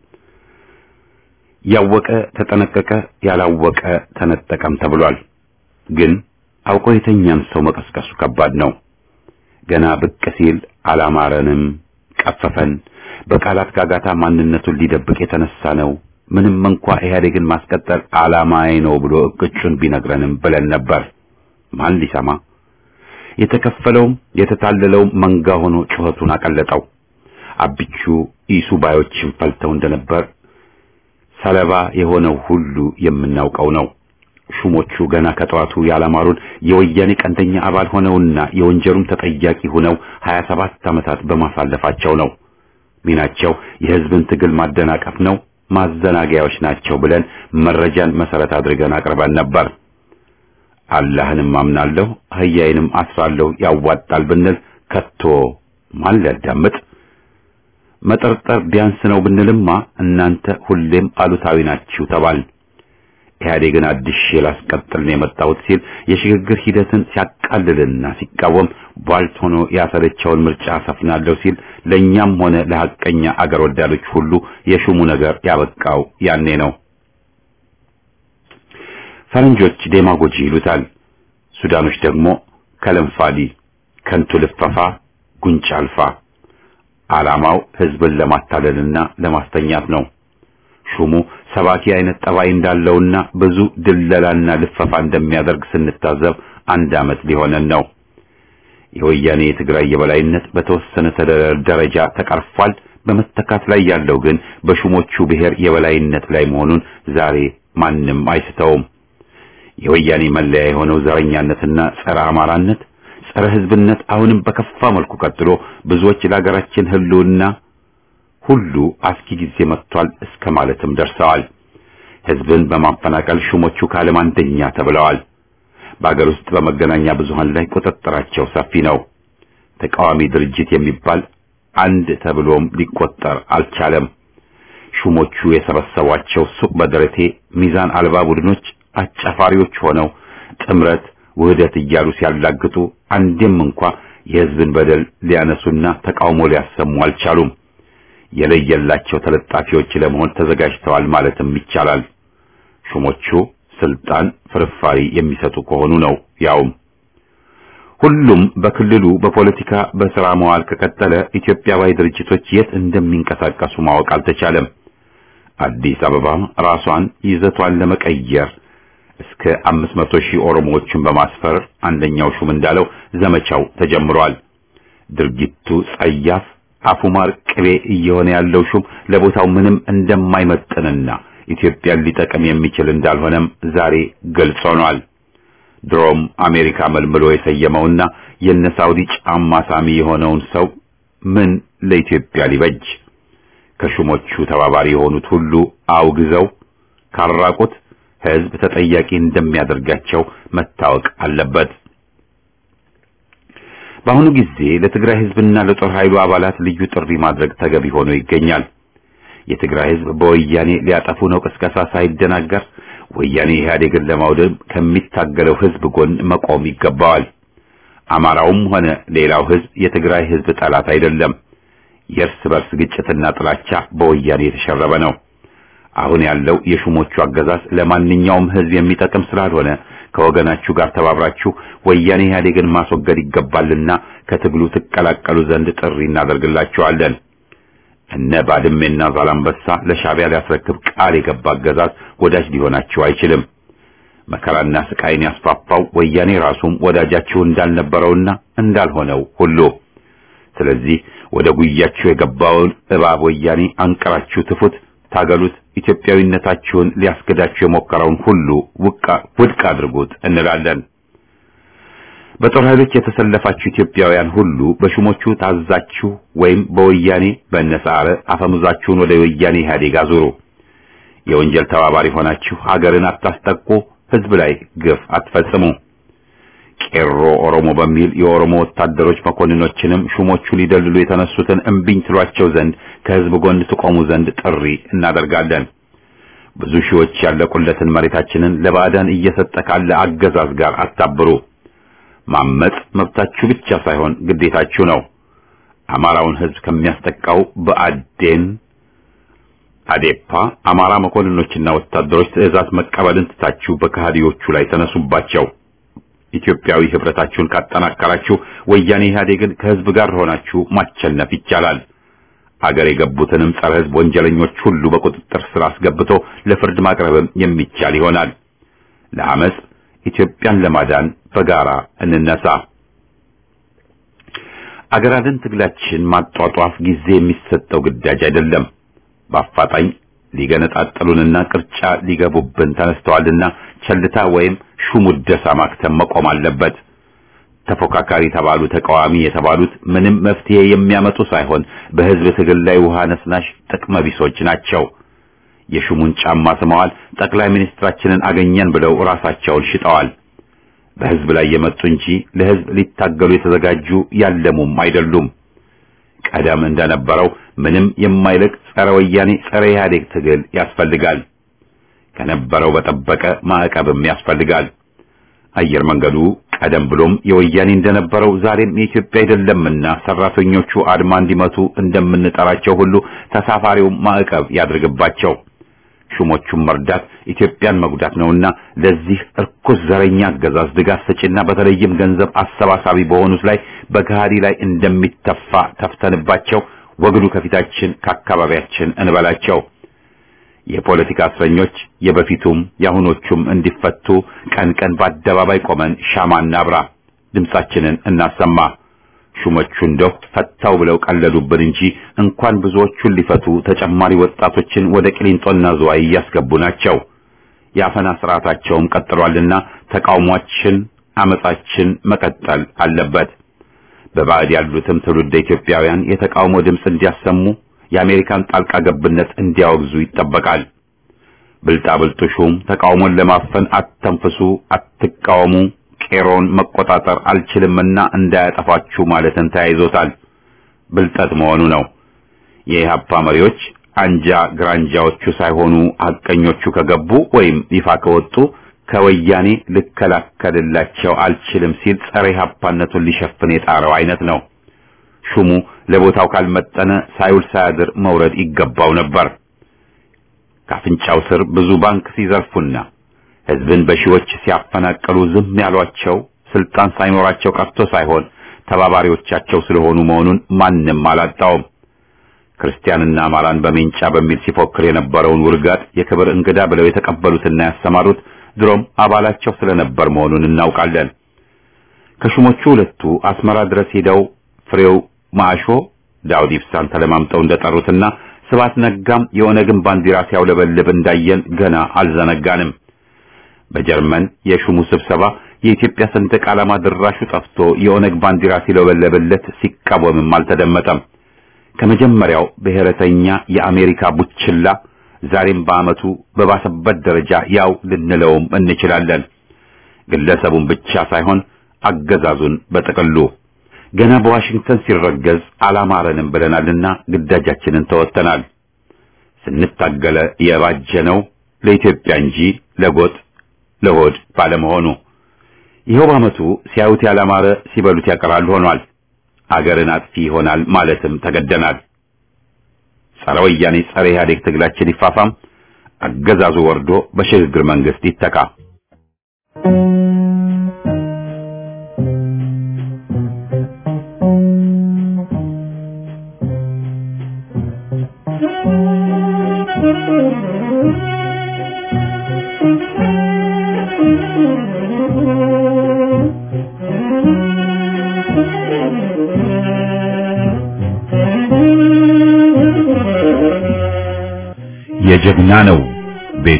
ያወቀ ተጠነቀቀ፣ ያላወቀ ተነጠቀም ተብሏል። ግን አውቆ የተኛን ሰው መቀስቀሱ ከባድ ነው። ገና ብቅ ሲል አላማረንም፣ ቀፈፈን፣ በቃላት ጋጋታ ማንነቱን ሊደብቅ የተነሳ ነው ምንም እንኳ ኢህአዴግን ማስቀጠል ዓላማዬ ነው ብሎ እቅጩን ቢነግረንም ብለን ነበር። ማን ሊሰማ? የተከፈለውም የተታለለውም መንጋ ሆኖ ጩኸቱን አቀለጠው። አብቹ ኢሱ ባዮችን ፈልተው እንደነበር ሰለባ የሆነው ሁሉ የምናውቀው ነው። ሹሞቹ ገና ከጠዋቱ ያላማሩን የወያኔ ቀንደኛ አባል ሆነውና የወንጀሉም ተጠያቂ ሆነው 27 ዓመታት በማሳለፋቸው ነው። ሚናቸው የህዝብን ትግል ማደናቀፍ ነው፣ ማዘናጊያዎች ናቸው ብለን መረጃን መሰረት አድርገን አቅርበን ነበር። አላህንም አምናለሁ አህያዬንም አስራለሁ ያዋጣል ብንል ከቶ ማን ሊያዳምጥ? መጠርጠር ቢያንስ ነው ብንልማ እናንተ ሁሌም አሉታዊ ናችሁ ተባል። ኢህአዴግን አድሼ ላስቀጥል ነው የመጣሁት ሲል የሽግግር ሂደትን ሲያቃልልና ሲቃወም ቧልት ሆኖ ያሰለቸውን ምርጫ ሰፍናለሁ ሲል ለእኛም ሆነ ለሐቀኛ አገር ወዳዶች ሁሉ የሹሙ ነገር ያበቃው ያኔ ነው። ፈረንጆች ዴማጎጂ ይሉታል። ሱዳኖች ደግሞ ከለንፋዲ፣ ከንቱ ልፈፋ፣ ጉንጭ አልፋ። ዓላማው ህዝብን ለማታለልና ለማስተኛት ነው። ሹሙ ሰባኪ አይነት ጠባይ እንዳለውና ብዙ ድለላና ልፈፋ እንደሚያደርግ ስንታዘብ አንድ ዓመት ሊሆነን ነው። የወያኔ የትግራይ የበላይነት በተወሰነ ደረጃ ተቀርፏል። በመተካት ላይ ያለው ግን በሹሞቹ ብሔር የበላይነት ላይ መሆኑን ዛሬ ማንም አይስተውም። የወያኔ መለያ የሆነው ዘረኛነትና ጸረ አማራነት፣ ጸረ ህዝብነት አሁንም በከፋ መልኩ ቀጥሎ ብዙዎች ለሀገራችን ህልውና ሁሉ አስጊ ጊዜ መጥቷል እስከ ማለትም ደርሰዋል። ህዝብን በማፈናቀል ሹሞቹ ከዓለም አንደኛ ተብለዋል። በአገር ውስጥ በመገናኛ ብዙሃን ላይ ቁጥጥራቸው ሰፊ ነው። ተቃዋሚ ድርጅት የሚባል አንድ ተብሎም ሊቆጠር አልቻለም። ሹሞቹ የሰበሰቧቸው ሱቅ በደረቴ ሚዛን አልባ ቡድኖች አጫፋሪዎች ሆነው ጥምረት፣ ውህደት እያሉ ሲያላግጡ አንዴም እንኳ የህዝብን በደል ሊያነሱና ተቃውሞ ሊያሰሙ አልቻሉም። የለየላቸው ተለጣፊዎች ለመሆን ተዘጋጅተዋል ማለትም ይቻላል። ሹሞቹ ስልጣን ፍርፋሪ የሚሰጡ ከሆኑ ነው። ያውም ሁሉም በክልሉ በፖለቲካ በስራ መዋል ከቀጠለ ኢትዮጵያዊ ድርጅቶች የት እንደሚንቀሳቀሱ ማወቅ አልተቻለም። አዲስ አበባ ራሷን ይዘቷን ለመቀየር እስከ አምስት መቶ ሺህ ኦሮሞዎችን በማስፈር አንደኛው ሹም እንዳለው ዘመቻው ተጀምሯል። ድርጊቱ ጸያፍ አፉማር ቅቤ እየሆነ ያለው ሹም ለቦታው ምንም እንደማይመጥንና ኢትዮጵያን ሊጠቅም የሚችል እንዳልሆነም ዛሬ ግልጽ ሆኗል። ድሮም አሜሪካ መልምሎ የሰየመውና የነ ሳውዲ ጫማ ሳሚ የሆነውን ሰው ምን ለኢትዮጵያ ሊበጅ ከሹሞቹ ተባባሪ የሆኑት ሁሉ አውግዘው ካራቁት ሕዝብ ተጠያቂ እንደሚያደርጋቸው መታወቅ አለበት። በአሁኑ ጊዜ ለትግራይ ሕዝብና ለጦር ኃይሉ አባላት ልዩ ጥሪ ማድረግ ተገቢ ሆኖ ይገኛል። የትግራይ ሕዝብ በወያኔ ሊያጠፉ ነው ቅስቀሳ ሳይደናገር ወያኔ ኢህአዴግን ለማውደም ከሚታገለው ሕዝብ ጎን መቆም ይገባዋል። አማራውም ሆነ ሌላው ሕዝብ የትግራይ ሕዝብ ጠላት አይደለም። የእርስ በርስ ግጭትና ጥላቻ በወያኔ የተሸረበ ነው። አሁን ያለው የሹሞቹ አገዛዝ ለማንኛውም ሕዝብ የሚጠቅም ስላልሆነ ከወገናችሁ ጋር ተባብራችሁ ወያኔ ኢህአዴግን ማስወገድ ይገባልና ከትግሉ ትቀላቀሉ ዘንድ ጥሪ እናደርግላችኋለን። እነ ባድሜና ዛላምበሳ ለሻዕቢያ ሊያስረክብ ቃል የገባ አገዛዝ ወዳጅ ሊሆናችሁ አይችልም። መከራና ስቃይን ያስፋፋው ወያኔ ራሱም ወዳጃችሁ እንዳልነበረውና እንዳልሆነው ሁሉ ስለዚህ ወደ ጉያችሁ የገባውን እባብ ወያኔ አንቀራችሁ ትፉት፣ ታገሉት። ኢትዮጵያዊነታችሁን ሊያስገዳችሁ የሞከረውን ሁሉ ውድቅ አድርጉት እንላለን። በጦር ኃይሎች የተሰለፋችሁ ኢትዮጵያውያን ሁሉ በሹሞቹ ታዛችሁ ወይም በወያኔ በነሳረ አፈሙዛችሁን ወደ ወያኔ ኢህአዴግ አዙሩ። የወንጀል ተባባሪ ሆናችሁ ሀገርን አታስጠቁ፣ ህዝብ ላይ ግፍ አትፈጽሙ። ቄሮ ኦሮሞ በሚል የኦሮሞ ወታደሮች መኮንኖችንም ሹሞቹ ሊደልሉ የተነሱትን እምቢኝ ትሏቸው ዘንድ ከህዝብ ጎን ትቆሙ ዘንድ ጥሪ እናደርጋለን። ብዙ ሺዎች ያለቁለትን መሬታችንን ለባዕዳን እየሰጠ ካለ አገዛዝ ጋር አታብሩ። ማመጽ መብታችሁ ብቻ ሳይሆን ግዴታችሁ ነው። አማራውን ህዝብ ከሚያስጠቃው በአዴን አዴፓ አማራ መኮንኖችና ወታደሮች ትዕዛዝ መቀበልን ትታችሁ በከሃዲዎቹ ላይ ተነሱባቸው። ኢትዮጵያዊ ህብረታችሁን ካጠናከራችሁ ወያኔ ኢህአዴግን ከህዝብ ጋር ሆናችሁ ማቸነፍ ይቻላል። አገር የገቡትንም ጸረ ሕዝብ ወንጀለኞች ሁሉ በቁጥጥር ስር አስገብቶ ለፍርድ ማቅረብም የሚቻል ይሆናል። ለአመፅ ኢትዮጵያን ለማዳን በጋራ እንነሳ። አገር አድን ትግላችን ማጧጧፍ ጊዜ የሚሰጠው ግዳጅ አይደለም። በአፋጣኝ ሊገነጣጠሉንና ቅርጫ ሊገቡብን ተነስተዋልና ቸልታ ወይም ሹሙደሳ ማክተም መቆም አለበት። ተፎካካሪ የተባሉ ተቃዋሚ የተባሉት ምንም መፍትሄ የሚያመጡ ሳይሆን በህዝብ ትግል ላይ ውሃ ነስናሽ ጥቅመ ቢሶች ናቸው። የሹሙን ጫማ ስመዋል። ጠቅላይ ሚኒስትራችንን አገኘን ብለው ራሳቸውን ሽጠዋል። በህዝብ ላይ የመጡ እንጂ ለህዝብ ሊታገሉ የተዘጋጁ ያለሙም አይደሉም። ቀደም እንደነበረው ምንም የማይልቅ ጸረ ወያኔ ጸረ ኢህአዴግ ትግል ያስፈልጋል። ከነበረው በጠበቀ ማዕቀብም ያስፈልጋል። አየር መንገዱ ቀደም ብሎም የወያኔ እንደነበረው ዛሬም የኢትዮጵያ አይደለምና ሰራተኞቹ አድማ እንዲመቱ እንደምንጠራቸው ሁሉ ተሳፋሪው ማዕቀብ ያድርግባቸው። ሹሞቹን መርዳት ኢትዮጵያን መጉዳት ነውና ለዚህ እርኩስ ዘረኛ አገዛዝ ድጋፍ ሰጪና በተለይም ገንዘብ አሰባሳቢ በሆኑት ላይ በገሃዲ ላይ እንደሚተፋ ተፍተንባቸው ወግዱ ከፊታችን ከአካባቢያችን እንበላቸው። የፖለቲካ እስረኞች የበፊቱም የአሁኖቹም እንዲፈቱ ቀን ቀን በአደባባይ ቆመን ሻማ እናብራ፣ ድምጻችንን እናሰማ። ሹሞቹ እንደው ፈታው ብለው ቀለሉብን እንጂ እንኳን ብዙዎቹን ሊፈቱ ተጨማሪ ወጣቶችን ወደ ቅሊንጦና ዝዋይ እያስገቡ ናቸው። የአፈና ስርዓታቸውም ቀጥሏልና ተቃውሟችን፣ አመጻችን መቀጠል አለበት። በባዕድ ያሉትም ትውልደ ኢትዮጵያውያን የተቃውሞ ድምፅ እንዲያሰሙ የአሜሪካን ጣልቃ ገብነት እንዲያወግዙ ይጠበቃል። ብልጣብልጡ ሹም ተቃውሞን ለማፈን አተንፍሱ፣ አትቃወሙ፣ ቄሮን መቆጣጠር አልችልምና እንዳያጠፋችሁ ማለትን ተያይዞታል። ብልጠት መሆኑ ነው። የኢህአፓ መሪዎች አንጃ ግራንጃዎቹ ሳይሆኑ ሐቀኞቹ ከገቡ ወይም ይፋ ከወጡ ከወያኔ ልከላከልላቸው አልችልም ሲል ጸረ ኢህአፓነቱን ሊሸፍን የጣረው አይነት ነው። ሹሙ ለቦታው ካልመጠነ ሳይውል ሳያድር መውረድ ይገባው ነበር። ካፍንጫው ስር ብዙ ባንክ ሲዘርፉና ህዝብን በሺዎች ሲያፈናቅሉ ዝም ያሏቸው ስልጣን ሳይኖራቸው ቀርቶ ሳይሆን ተባባሪዎቻቸው ስለሆኑ መሆኑን ማንም አላጣውም። ክርስቲያንና አማራን በሜንጫ በሚል ሲፎክር የነበረውን ውርጋጥ የክብር እንግዳ ብለው የተቀበሉትና ያሰማሩት ድሮም አባላቸው ስለነበር መሆኑን እናውቃለን። ከሹሞቹ ሁለቱ አስመራ ድረስ ሄደው ፍሬው ማሾ ዳውድ ኢብሳን ተለማምጠው እንደጠሩትና ስባት ነጋም የኦነግን ባንዲራ ሲያውለበልብ እንዳየን ገና አልዘነጋንም። በጀርመን የሹሙ ስብሰባ የኢትዮጵያ ሰንደቅ ዓላማ ድራሹ ጠፍቶ የኦነግ ባንዲራ ሲለበለብለት ሲቃወምም አልተደመጠም። ከመጀመሪያው ብሔረተኛ የአሜሪካ ቡችላ ዛሬም በዓመቱ በባሰበት ደረጃ ያው ልንለውም እንችላለን። ግለሰቡን ብቻ ሳይሆን አገዛዙን በጥቅሉ ገና በዋሽንግተን ሲረገዝ አላማረንም ብለናልና ግዳጃችንን ተወጥተናል። ስንታገለ የባጀነው ለኢትዮጵያ እንጂ ለጎጥ ለሆድ ባለመሆኑ ይኸው በዓመቱ ሲያዩት ያላማረ ሲበሉት ያቀራል ሆኗል። አገርን አጥፊ ይሆናል ማለትም ተገደናል። ጸረ ወያኔ ጸረ ኢህአዴግ ትግላችን ይፋፋም፣ አገዛዙ ወርዶ በሽግግር መንግስት ይተካ። የጀግና ነው ቤቱ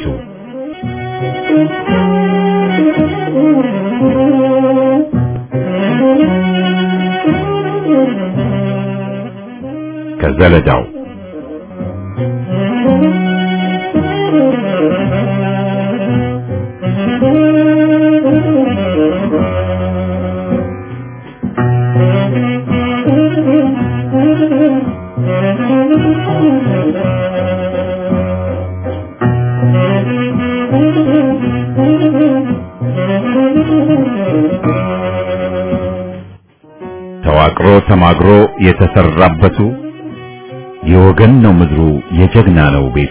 ከዘለዳው ተዋቅሮ ተማግሮ የተሰራበቱ የወገን ነው ምድሩ የጀግና ነው ቤቱ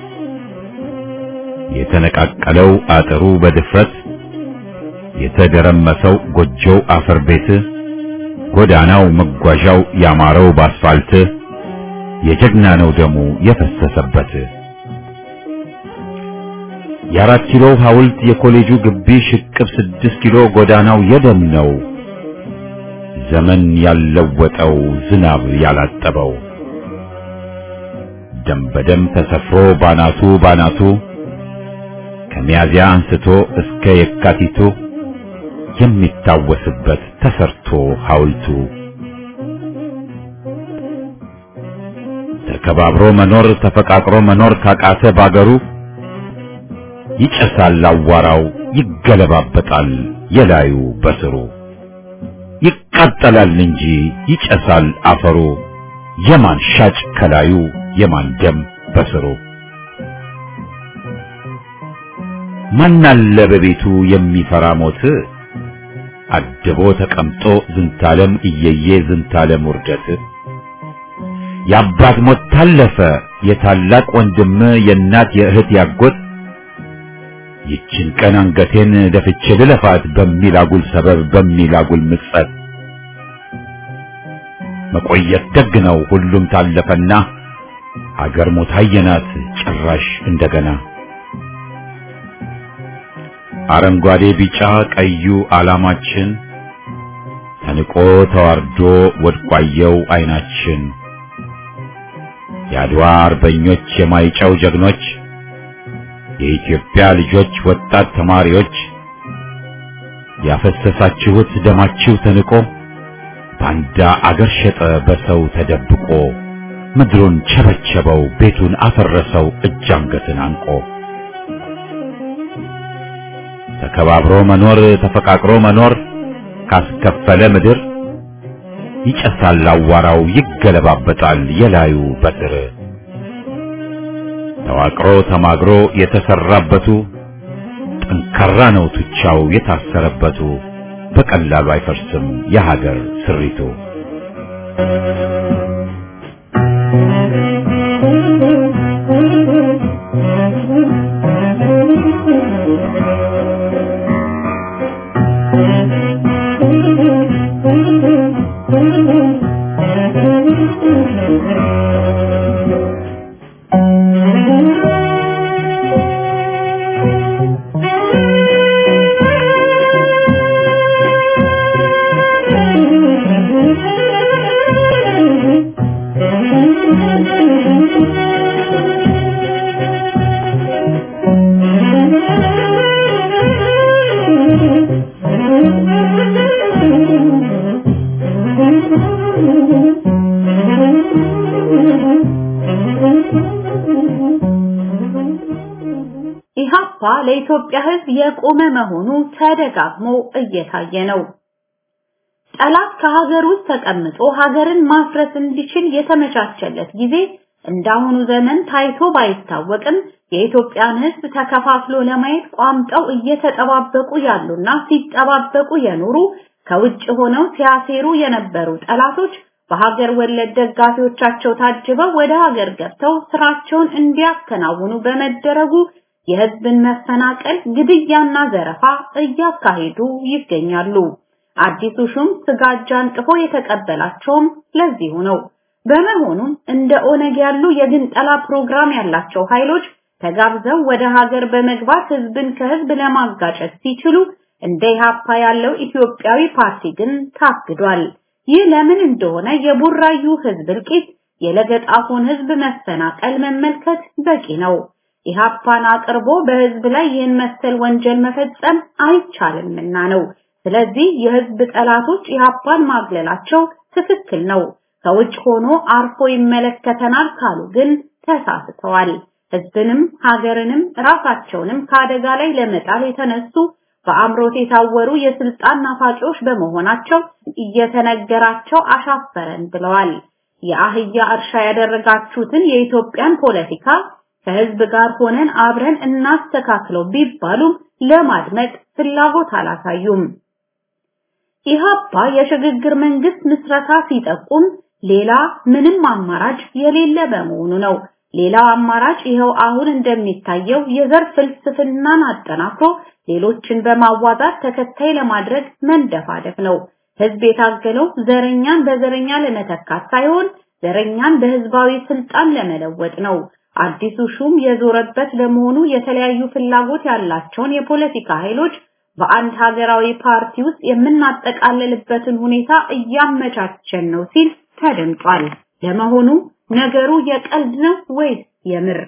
የተነቃቀለው አጥሩ በድፍረት የተደረመሰው ጎጆው አፈር ቤት ጎዳናው መጓዣው ያማረው ባስፋልት የጀግና ነው ደሙ የፈሰሰበት። የአራት ኪሎ ሐውልት የኮሌጁ ግቢ ሽቅብ ስድስት ኪሎ ጎዳናው የደም ነው። ዘመን ያለወጠው ዝናብ ያላጠበው ደም በደም ተሰፍሮ ባናቱ ባናቱ ከሚያዚያ አንስቶ እስከ የካቲቱ የሚታወስበት ተሰርቶ ሐውልቱ ተከባብሮ መኖር ተፈቃቅሮ መኖር ካቃተ ባገሩ ይጨሳል አዋራው ይገለባበጣል የላዩ በስሩ ይቃጠላል እንጂ ይጨሳል አፈሩ የማን ሻጭ ከላዩ የማን ደም በስሩ ማናለ በቤቱ የሚፈራ ሞት አድቦ ተቀምጦ ዝንታለም እየየ ዝንታለም ውርደት የአባት ሞት ታለፈ የታላቅ ወንድም የእናት የእህት ያጎት ይችን ቀን አንገቴን ደፍቼ ልለፋት በሚል አጉል ሰበብ በሚል አጉል ምጸት መቆየት ደግ ነው ሁሉም ታለፈና አገር ሞት አየናት ጭራሽ እንደገና አረንጓዴ ቢጫ ቀዩ ዓላማችን ተንቆ ተዋርዶ ወድቋየው አይናችን የአድዋ አርበኞች የማይጨው ጀግኖች የኢትዮጵያ ልጆች ወጣት ተማሪዎች ያፈሰሳችሁት ደማችሁ ተንቆ ባንዳ አገር ሸጠ በሰው ተደብቆ ምድሩን ቸበቸበው ቤቱን አፈረሰው እጅ አንገትን አንቆ ተከባብሮ መኖር ተፈቃቅሮ መኖር ካስከፈለ ምድር ይጨሳል አዋራው ይገለባበጣል የላዩ በትር ተዋቅሮ ተማግሮ የተሰራበቱ ጠንካራ ነው ቱቻው የታሰረበቱ በቀላሉ አይፈርስም የሀገር ስሪቱ። ኢህአፓ ለኢትዮጵያ ሕዝብ የቆመ መሆኑ ተደጋግሞ እየታየ ነው። ጠላት ከሀገር ውስጥ ተቀምጦ ሀገርን ማፍረስ እንዲችል የተመቻቸለት ጊዜ እንዳሁኑ ዘመን ታይቶ ባይታወቅም የኢትዮጵያን ሕዝብ ተከፋፍሎ ለማየት ቋምጠው እየተጠባበቁ ያሉና ሲጠባበቁ የኖሩ ከውጭ ሆነው ሲያሴሩ የነበሩ ጠላቶች በሀገር ወለድ ደጋፊዎቻቸው ታጅበው ወደ ሀገር ገብተው ስራቸውን እንዲያከናውኑ በመደረጉ የህዝብን መፈናቀል፣ ግድያና ዘረፋ እያካሄዱ ይገኛሉ። አዲሱ ሹም ስጋጃ አንጥፎ የተቀበላቸውም ለዚሁ ነው። በመሆኑም እንደ ኦነግ ያሉ የግንጠላ ፕሮግራም ያላቸው ኃይሎች ተጋብዘው ወደ ሀገር በመግባት ህዝብን ከህዝብ ለማጋጨት ሲችሉ እንደ ኢህአፓ ያለው ኢትዮጵያዊ ፓርቲ ግን ታግዷል። ይህ ለምን እንደሆነ የቡራዩ ህዝብ እልቂት፣ የለገጣፎን ህዝብ መፈናቀል መመልከት በቂ ነው። ኢህአፓን አቅርቦ በህዝብ ላይ ይህን መሰል ወንጀል መፈጸም አይቻልምና ነው። ስለዚህ የህዝብ ጠላቶች ኢህአፓን ማግለላቸው ትክክል ነው። ከውጭ ሆኖ አርፎ ይመለከተናል ካሉ ግን ተሳስተዋል። ህዝብንም ሀገርንም ራሳቸውንም ከአደጋ ላይ ለመጣል የተነሱ በአምሮት የታወሩ የስልጣን ናፋቂዎች በመሆናቸው እየተነገራቸው አሻፈረን ብለዋል። የአህያ እርሻ ያደረጋችሁትን የኢትዮጵያን ፖለቲካ ከህዝብ ጋር ሆነን አብረን እናስተካክለው ቢባሉም ለማድመጥ ፍላጎት አላሳዩም። ኢህአፓ የሽግግር መንግስት ምስረታ ሲጠቁም ሌላ ምንም አማራጭ የሌለ በመሆኑ ነው። ሌላው አማራጭ ይኸው አሁን እንደሚታየው የዘር ፍልስፍናን አጠናክሮ ሌሎችን በማዋዛት ተከታይ ለማድረግ መንደፋደፍ ነው። ህዝብ የታገለው ዘረኛን በዘረኛ ለመተካት ሳይሆን ዘረኛን በህዝባዊ ስልጣን ለመለወጥ ነው። አዲሱ ሹም የዞረበት ለመሆኑ የተለያዩ ፍላጎት ያላቸውን የፖለቲካ ኃይሎች በአንድ ሀገራዊ ፓርቲ ውስጥ የምናጠቃልልበትን ሁኔታ እያመቻቸን ነው ሲል ተደምጧል። ለመሆኑ ነገሩ የቀልድ ነው ወይስ የምር?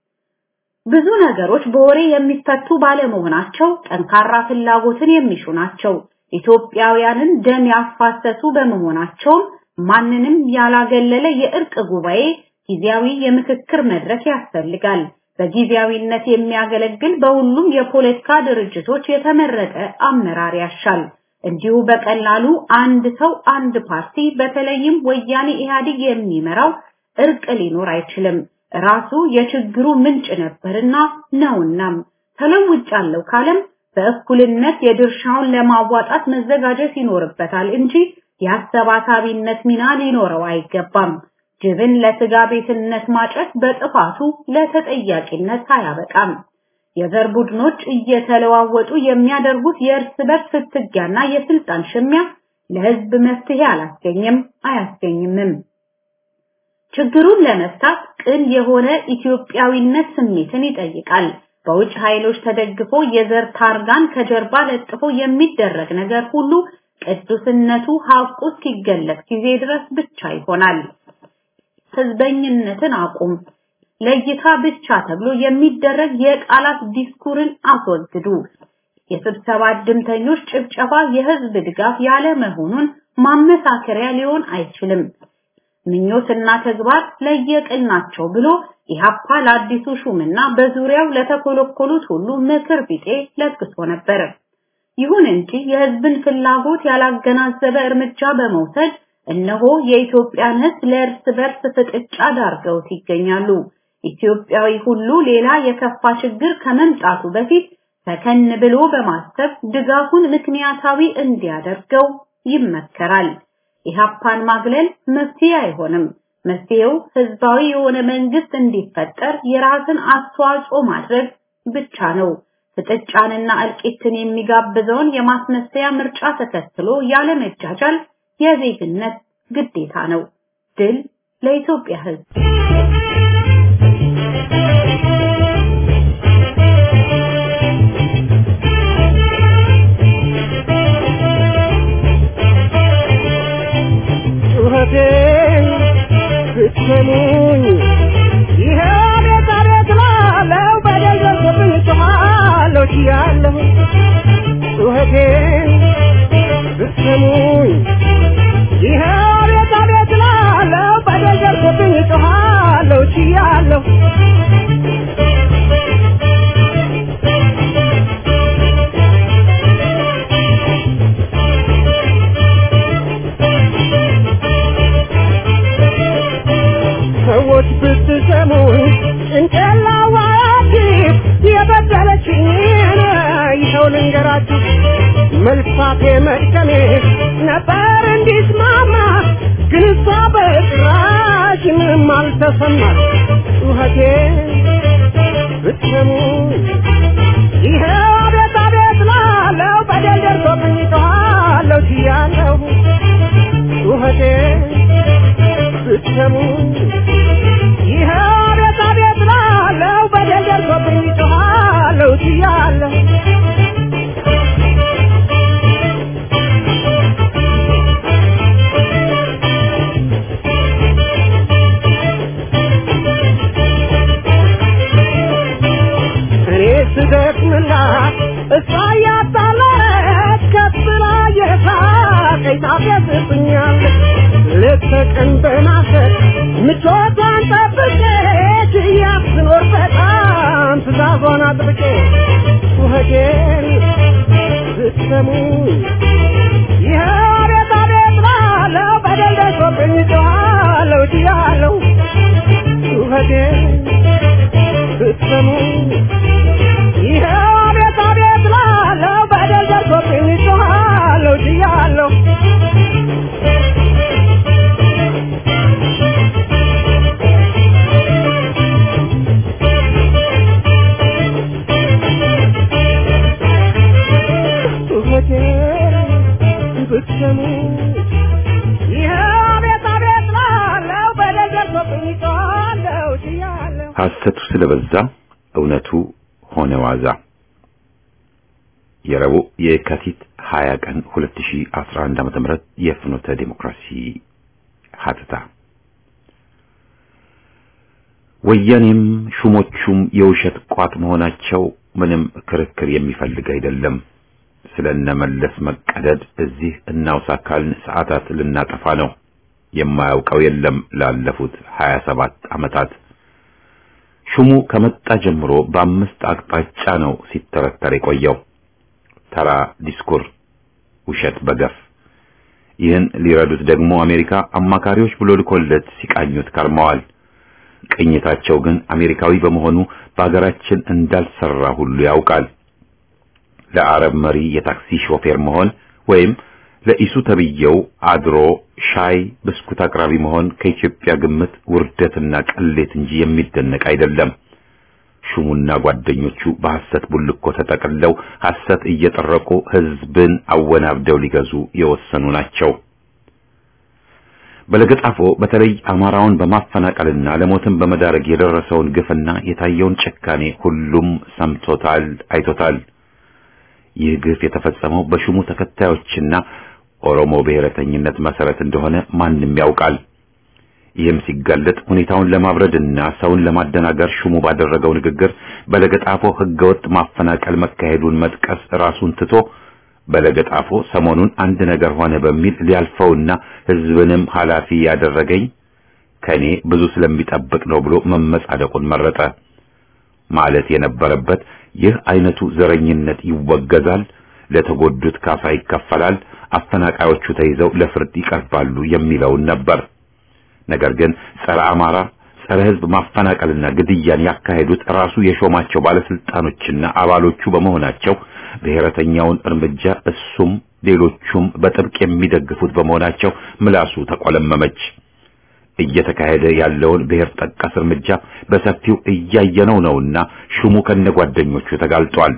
ብዙ ነገሮች በወሬ የሚፈቱ ባለመሆናቸው ጠንካራ ፍላጎትን የሚሹ ናቸው። ኢትዮጵያውያንን ደም ያፋሰሱ በመሆናቸውም ማንንም ያላገለለ የእርቅ ጉባኤ ጊዜያዊ የምክክር መድረክ ያስፈልጋል። በጊዜያዊነት የሚያገለግል በሁሉም የፖለቲካ ድርጅቶች የተመረጠ አመራር ያሻል። እንዲሁ በቀላሉ አንድ ሰው አንድ ፓርቲ በተለይም ወያኔ ኢህአዴግ የሚመራው እርቅ ሊኖር አይችልም። ራሱ የችግሩ ምንጭ ነበርና ነውናም ተለውጫለሁ ካለም በእኩልነት የድርሻውን ለማዋጣት መዘጋጀት ይኖርበታል እንጂ የአሰባሳቢነት ሚና ሊኖረው አይገባም። ጅብን ለስጋ ቤትነት ማጨት በጥፋቱ ለተጠያቂነት አያበቃም። የዘር ቡድኖች እየተለዋወጡ የሚያደርጉት የእርስ በርስ ፍትጊያና የስልጣን ሽሚያ ለህዝብ መፍትሄ አላስገኝም አያስገኝምም። ችግሩን ለመፍታት ቅን የሆነ ኢትዮጵያዊነት ስሜትን ይጠይቃል። በውጭ ኃይሎች ተደግፎ የዘር ታርጋን ከጀርባ ለጥፎ የሚደረግ ነገር ሁሉ ቅዱስነቱ ሀቁ እስኪገለጽ ጊዜ ድረስ ብቻ ይሆናል። ህዝበኝነትን አቁም፣ ለይታ ብቻ ተብሎ የሚደረግ የቃላት ዲስኩርን አስወግዱ። የስብሰባ ድምተኞች ጭብጨባ የህዝብ ድጋፍ ያለ መሆኑን ማመሳከሪያ ሊሆን አይችልም። ምኞትና ተግባር ለየቅል ናቸው ብሎ ኢህአፓ ለአዲሱ ሹምና በዙሪያው ለተኮለኮሉት ሁሉ ምክር ቢጤ ለግሶ ነበር። ይሁን እንጂ የህዝብን ፍላጎት ያላገናዘበ እርምጃ በመውሰድ እነሆ የኢትዮጵያን ህዝብ ለእርስ በርስ ፍጥጫ ዳርገውት ይገኛሉ። ኢትዮጵያዊ ሁሉ ሌላ የከፋ ችግር ከመምጣቱ በፊት ሰከን ብሎ በማሰብ ድጋፉን ምክንያታዊ እንዲያደርገው ይመከራል። ኢህአፓን ማግለል መፍትሄ አይሆንም። መፍትሄው ህዝባዊ የሆነ መንግስት እንዲፈጠር የራስን አስተዋጽኦ ማድረግ ብቻ ነው። ፍጥጫንና እልቂትን የሚጋብዘውን የማስመሰያ ምርጫ ተከትሎ ያለመጃጃል የዜግነት ግዴታ ነው። ድል ለኢትዮጵያ ህዝብ! ጩኸቴን ብትሰሙኝ ይሄ ቤት አቤት ላለው በደል ደርሶብኝ ጮኻለሁ ችያለሁ ጩኸቴን ብትሰሙኝ ይሄ ቤት አቤት ላለው በደል ደርሶብኝ ጮኻለሁ ችያለሁ ሰዎች ብትሰሙኝ ጭንቅላዋችሁ የበደለችኝን ይኸው ልንገራችሁ መልፋቴ መድከሜ ነበር እንዲስማማ ግን እሷ በጭራሽ ምንም አልተሰማት ጩኸቴ ብትሰሙኝ ይኸው አቤት አቤት ላለው በደል ደርሶብኝ ጮኻለሁ ችያለሁ ጩኸቴ ብትሰሙኝ ይኸው አቤት አቤት ላለው በደል ደርሶብኝ ጮኻለሁ ችያለሁ እኔ ስደክምላት እሷ እያጣለች ከብላ የሳቀኝ ታፌዝብኛለች ሌት ተቀን በማሰብ ምቾቷን ጠብቄ ችያት ስኖር በጣም ትእዛዟን አጥብቄ ጩኸቴን ብትሰሙኝ ይኸው አቤት አቤት ላለው በደል ደርሶብኝ ጮኻለሁ ችያለሁ ጩኸቴን ብትሰሙኝ ይኸው አቤት አቤት ላለው በደል ደርሶብኝ ጮኻለሁ ችያለሁ ጩኸቴን ብትሰሙኝ ይኸው አቤት አቤት ላለው ሐሰቱ ስለበዛ እውነቱ ሆነ ዋዛ። የረቡዕ የካቲት 20 ቀን 2011 ዓመተ ምህረት የፍኖተ ዲሞክራሲ ሀተታ ወያኔም ሹሞቹም የውሸት ቋት መሆናቸው ምንም ክርክር የሚፈልግ አይደለም። ስለነመለስ መቀደድ እዚህ እናውሳ ካልን ሰዓታት ልናጠፋ ነው። የማያውቀው የለም ላለፉት 27 ዓመታት ሹሙ ከመጣ ጀምሮ በአምስት አቅጣጫ ነው ሲተረተር የቆየው። ተራ ዲስኩር፣ ውሸት በገፍ ይህን ሊረዱት ደግሞ አሜሪካ አማካሪዎች ብሎ ልኮለት ሲቃኙት ከርመዋል። ቅኝታቸው ግን አሜሪካዊ በመሆኑ በሀገራችን እንዳልሰራ ሁሉ ያውቃል። ለአረብ መሪ የታክሲ ሾፌር መሆን ወይም ለኢሱ ተብየው አድሮ ሻይ ብስኩት አቅራቢ መሆን ከኢትዮጵያ ግምት ውርደትና ቅሌት እንጂ የሚደነቅ አይደለም። ሹሙና ጓደኞቹ በሐሰት ቡልኮ ተጠቅለው ሐሰት እየጠረቁ ሕዝብን አወናብደው ሊገዙ የወሰኑ ናቸው። በለገጣፎ በተለይ አማራውን በማፈናቀልና ለሞትም በመዳረግ የደረሰውን ግፍና የታየውን ጭካኔ ሁሉም ሰምቶታል፣ አይቶታል። ይህ ግፍ የተፈጸመው በሹሙ ተከታዮችና ኦሮሞ ብሔረተኝነት መሰረት እንደሆነ ማንም ያውቃል። ይህም ሲጋለጥ ሁኔታውን ለማብረድና ሰውን ለማደናገር ሹሙ ባደረገው ንግግር በለገጣፎ ህገወጥ ማፈናቀል መካሄዱን መጥቀስ ራሱን ትቶ በለገጣፎ ሰሞኑን አንድ ነገር ሆነ በሚል ሊያልፈውና ህዝብንም ኃላፊ ያደረገኝ ከኔ ብዙ ስለሚጠብቅ ነው ብሎ መመጻደቁን መረጠ። ማለት የነበረበት ይህ አይነቱ ዘረኝነት ይወገዛል፣ ለተጎዱት ካሳ ይከፈላል፣ አፈናቃዮቹ ተይዘው ለፍርድ ይቀርባሉ የሚለውን ነበር። ነገር ግን ጸረ አማራ ጸረ ህዝብ ማፈናቀልና ግድያን ያካሄዱት ራሱ የሾማቸው ባለስልጣኖችና አባሎቹ በመሆናቸው ብሔረተኛውን እርምጃ እሱም ሌሎቹም በጥብቅ የሚደግፉት በመሆናቸው ምላሱ ተቆለመመች። እየተካሄደ ያለውን ብሔር ጠቀስ እርምጃ በሰፊው እያየነው ነውና ሹሙ ከነጓደኞቹ ተጋልጧል።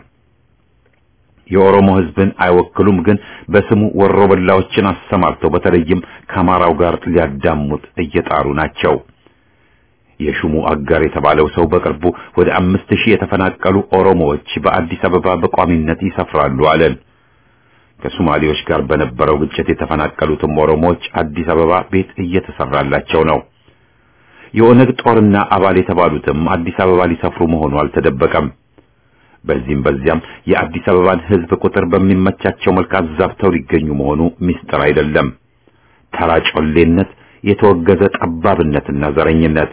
የኦሮሞ ህዝብን አይወክሉም፣ ግን በስሙ ወሮበላዎችን አሰማርተው በተለይም ከአማራው ጋር ሊያዳሙት እየጣሩ ናቸው። የሹሙ አጋር የተባለው ሰው በቅርቡ ወደ አምስት ሺህ የተፈናቀሉ ኦሮሞዎች በአዲስ አበባ በቋሚነት ይሰፍራሉ አለን። ከሶማሌዎች ጋር በነበረው ግጭት የተፈናቀሉትም ኦሮሞዎች አዲስ አበባ ቤት እየተሰራላቸው ነው። የኦነግ ጦርና አባል የተባሉትም አዲስ አበባ ሊሰፍሩ መሆኑ አልተደበቀም። በዚህም በዚያም የአዲስ አበባን ህዝብ ቁጥር በሚመቻቸው መልክ አዛብተው ሊገኙ መሆኑ ሚስጥር አይደለም። ተራ ጮሌነት፣ የተወገዘ ጠባብነትና ዘረኝነት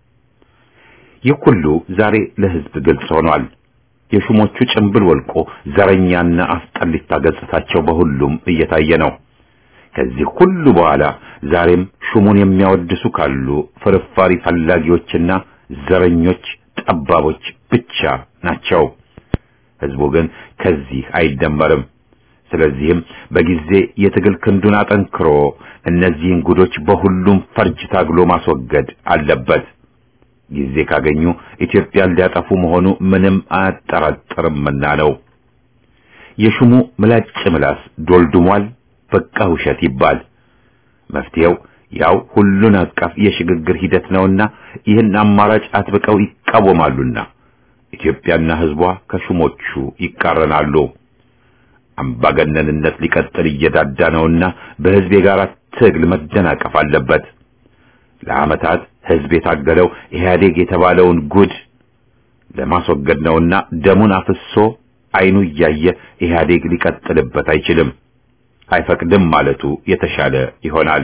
ይህ ሁሉ ዛሬ ለህዝብ ግልጽ ሆኗል። የሹሞቹ ጭንብል ወልቆ ዘረኛና አስጠሊታ ገጽታቸው በሁሉም እየታየ ነው። ከዚህ ሁሉ በኋላ ዛሬም ሹሙን የሚያወድሱ ካሉ ፍርፋሪ ፈላጊዎችና ዘረኞች፣ ጠባቦች ብቻ ናቸው። ህዝቡ ግን ከዚህ አይደመርም። ስለዚህም በጊዜ የትግል ክንዱን አጠንክሮ እነዚህን ጉዶች በሁሉም ፈርጅ ታግሎ ማስወገድ አለበት። ጊዜ ካገኙ ኢትዮጵያን ሊያጠፉ መሆኑ ምንም አያጠራጥርምና ነው። የሹሙ ምላጭ ምላስ ዶልድሟል። በቃ ውሸት ይባል። መፍትሄው ያው ሁሉን አቀፍ የሽግግር ሂደት ነውና ይህን አማራጭ አጥብቀው ይቃወማሉና ኢትዮጵያና ህዝቧ ከሹሞቹ ይቃረናሉ። አምባገነንነት ሊቀጥል እየዳዳ ነውና በህዝብ የጋራ ትግል መደናቀፍ አለበት። ለዓመታት ህዝብ የታገለው ኢህአዴግ የተባለውን ጉድ ለማስወገድ ነውና ደሙን አፍሶ አይኑ እያየ ኢህአዴግ ሊቀጥልበት አይችልም፣ አይፈቅድም ማለቱ የተሻለ ይሆናል።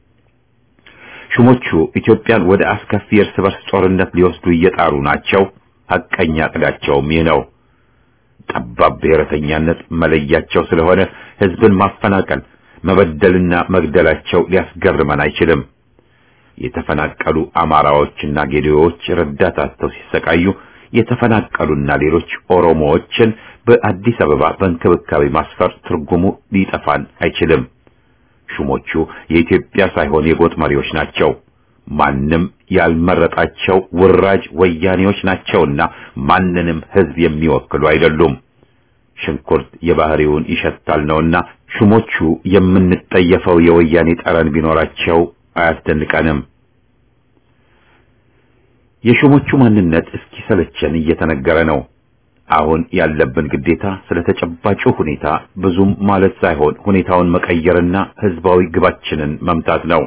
ሹሞቹ ኢትዮጵያን ወደ አስከፊ የእርስ በርስ ጦርነት ሊወስዱ እየጣሩ ናቸው። ሐቀኛ ዕቅዳቸውም ይህ ነው። ጠባብ ብሔረተኛነት መለያቸው ስለሆነ ህዝብን ማፈናቀል፣ መበደልና መግደላቸው ሊያስገርመን አይችልም። የተፈናቀሉ አማራዎችና ጌዴዎች ረዳት አጥተው ሲሰቃዩ የተፈናቀሉና ሌሎች ኦሮሞዎችን በአዲስ አበባ በእንክብካቤ ማስፈር ትርጉሙ ሊጠፋን አይችልም። ሹሞቹ የኢትዮጵያ ሳይሆን የጎጥ መሪዎች ናቸው። ማንም ያልመረጣቸው ውራጅ ወያኔዎች ናቸውና ማንንም ህዝብ የሚወክሉ አይደሉም። ሽንኩርት የባህሪውን ይሸታል ነውና ሹሞቹ የምንጠየፈው የወያኔ ጠረን ቢኖራቸው አያስደንቀንም። የሹሞቹ ማንነት እስኪሰለቸን እየተነገረ ነው። አሁን ያለብን ግዴታ ስለ ተጨባጩ ሁኔታ ብዙም ማለት ሳይሆን ሁኔታውን መቀየርና ህዝባዊ ግባችንን መምታት ነው።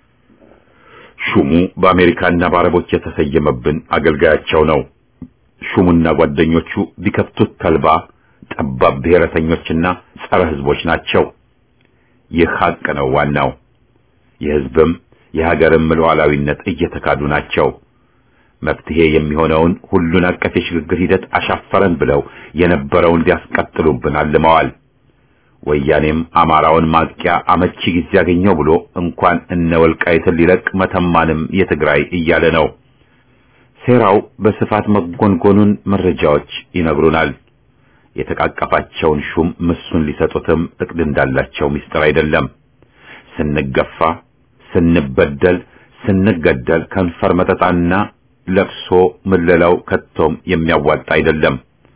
ሹሙ በአሜሪካና በአረቦች የተሰየመብን አገልጋያቸው ነው። ሹሙና ጓደኞቹ ቢከፍቱት ተልባ ጠባብ ብሔረተኞችና ጸረ ህዝቦች ናቸው። ይህ ሀቅ ነው ዋናው። የህዝብም የሀገርም ሉዓላዊነት እየተካዱ ናቸው። መፍትሄ የሚሆነውን ሁሉን አቀፍ የሽግግር ሂደት አሻፈረን ብለው የነበረውን ሊያስቀጥሉብን አልመዋል። ወያኔም አማራውን ማጥቂያ አመቺ ጊዜ ያገኘው ብሎ እንኳን እነ ወልቃይትን ሊለቅ መተማንም የትግራይ እያለ ነው። ሴራው በስፋት መጎንጎኑን መረጃዎች ይነግሩናል። የተቃቀፋቸውን ሹም ምሱን ሊሰጡትም እቅድ እንዳላቸው ምስጢር አይደለም። ስንገፋ፣ ስንበደል፣ ስንገደል ከንፈር መጠጣና ለቅሶ ምለላው ከቶም የሚያዋጣ አይደለም።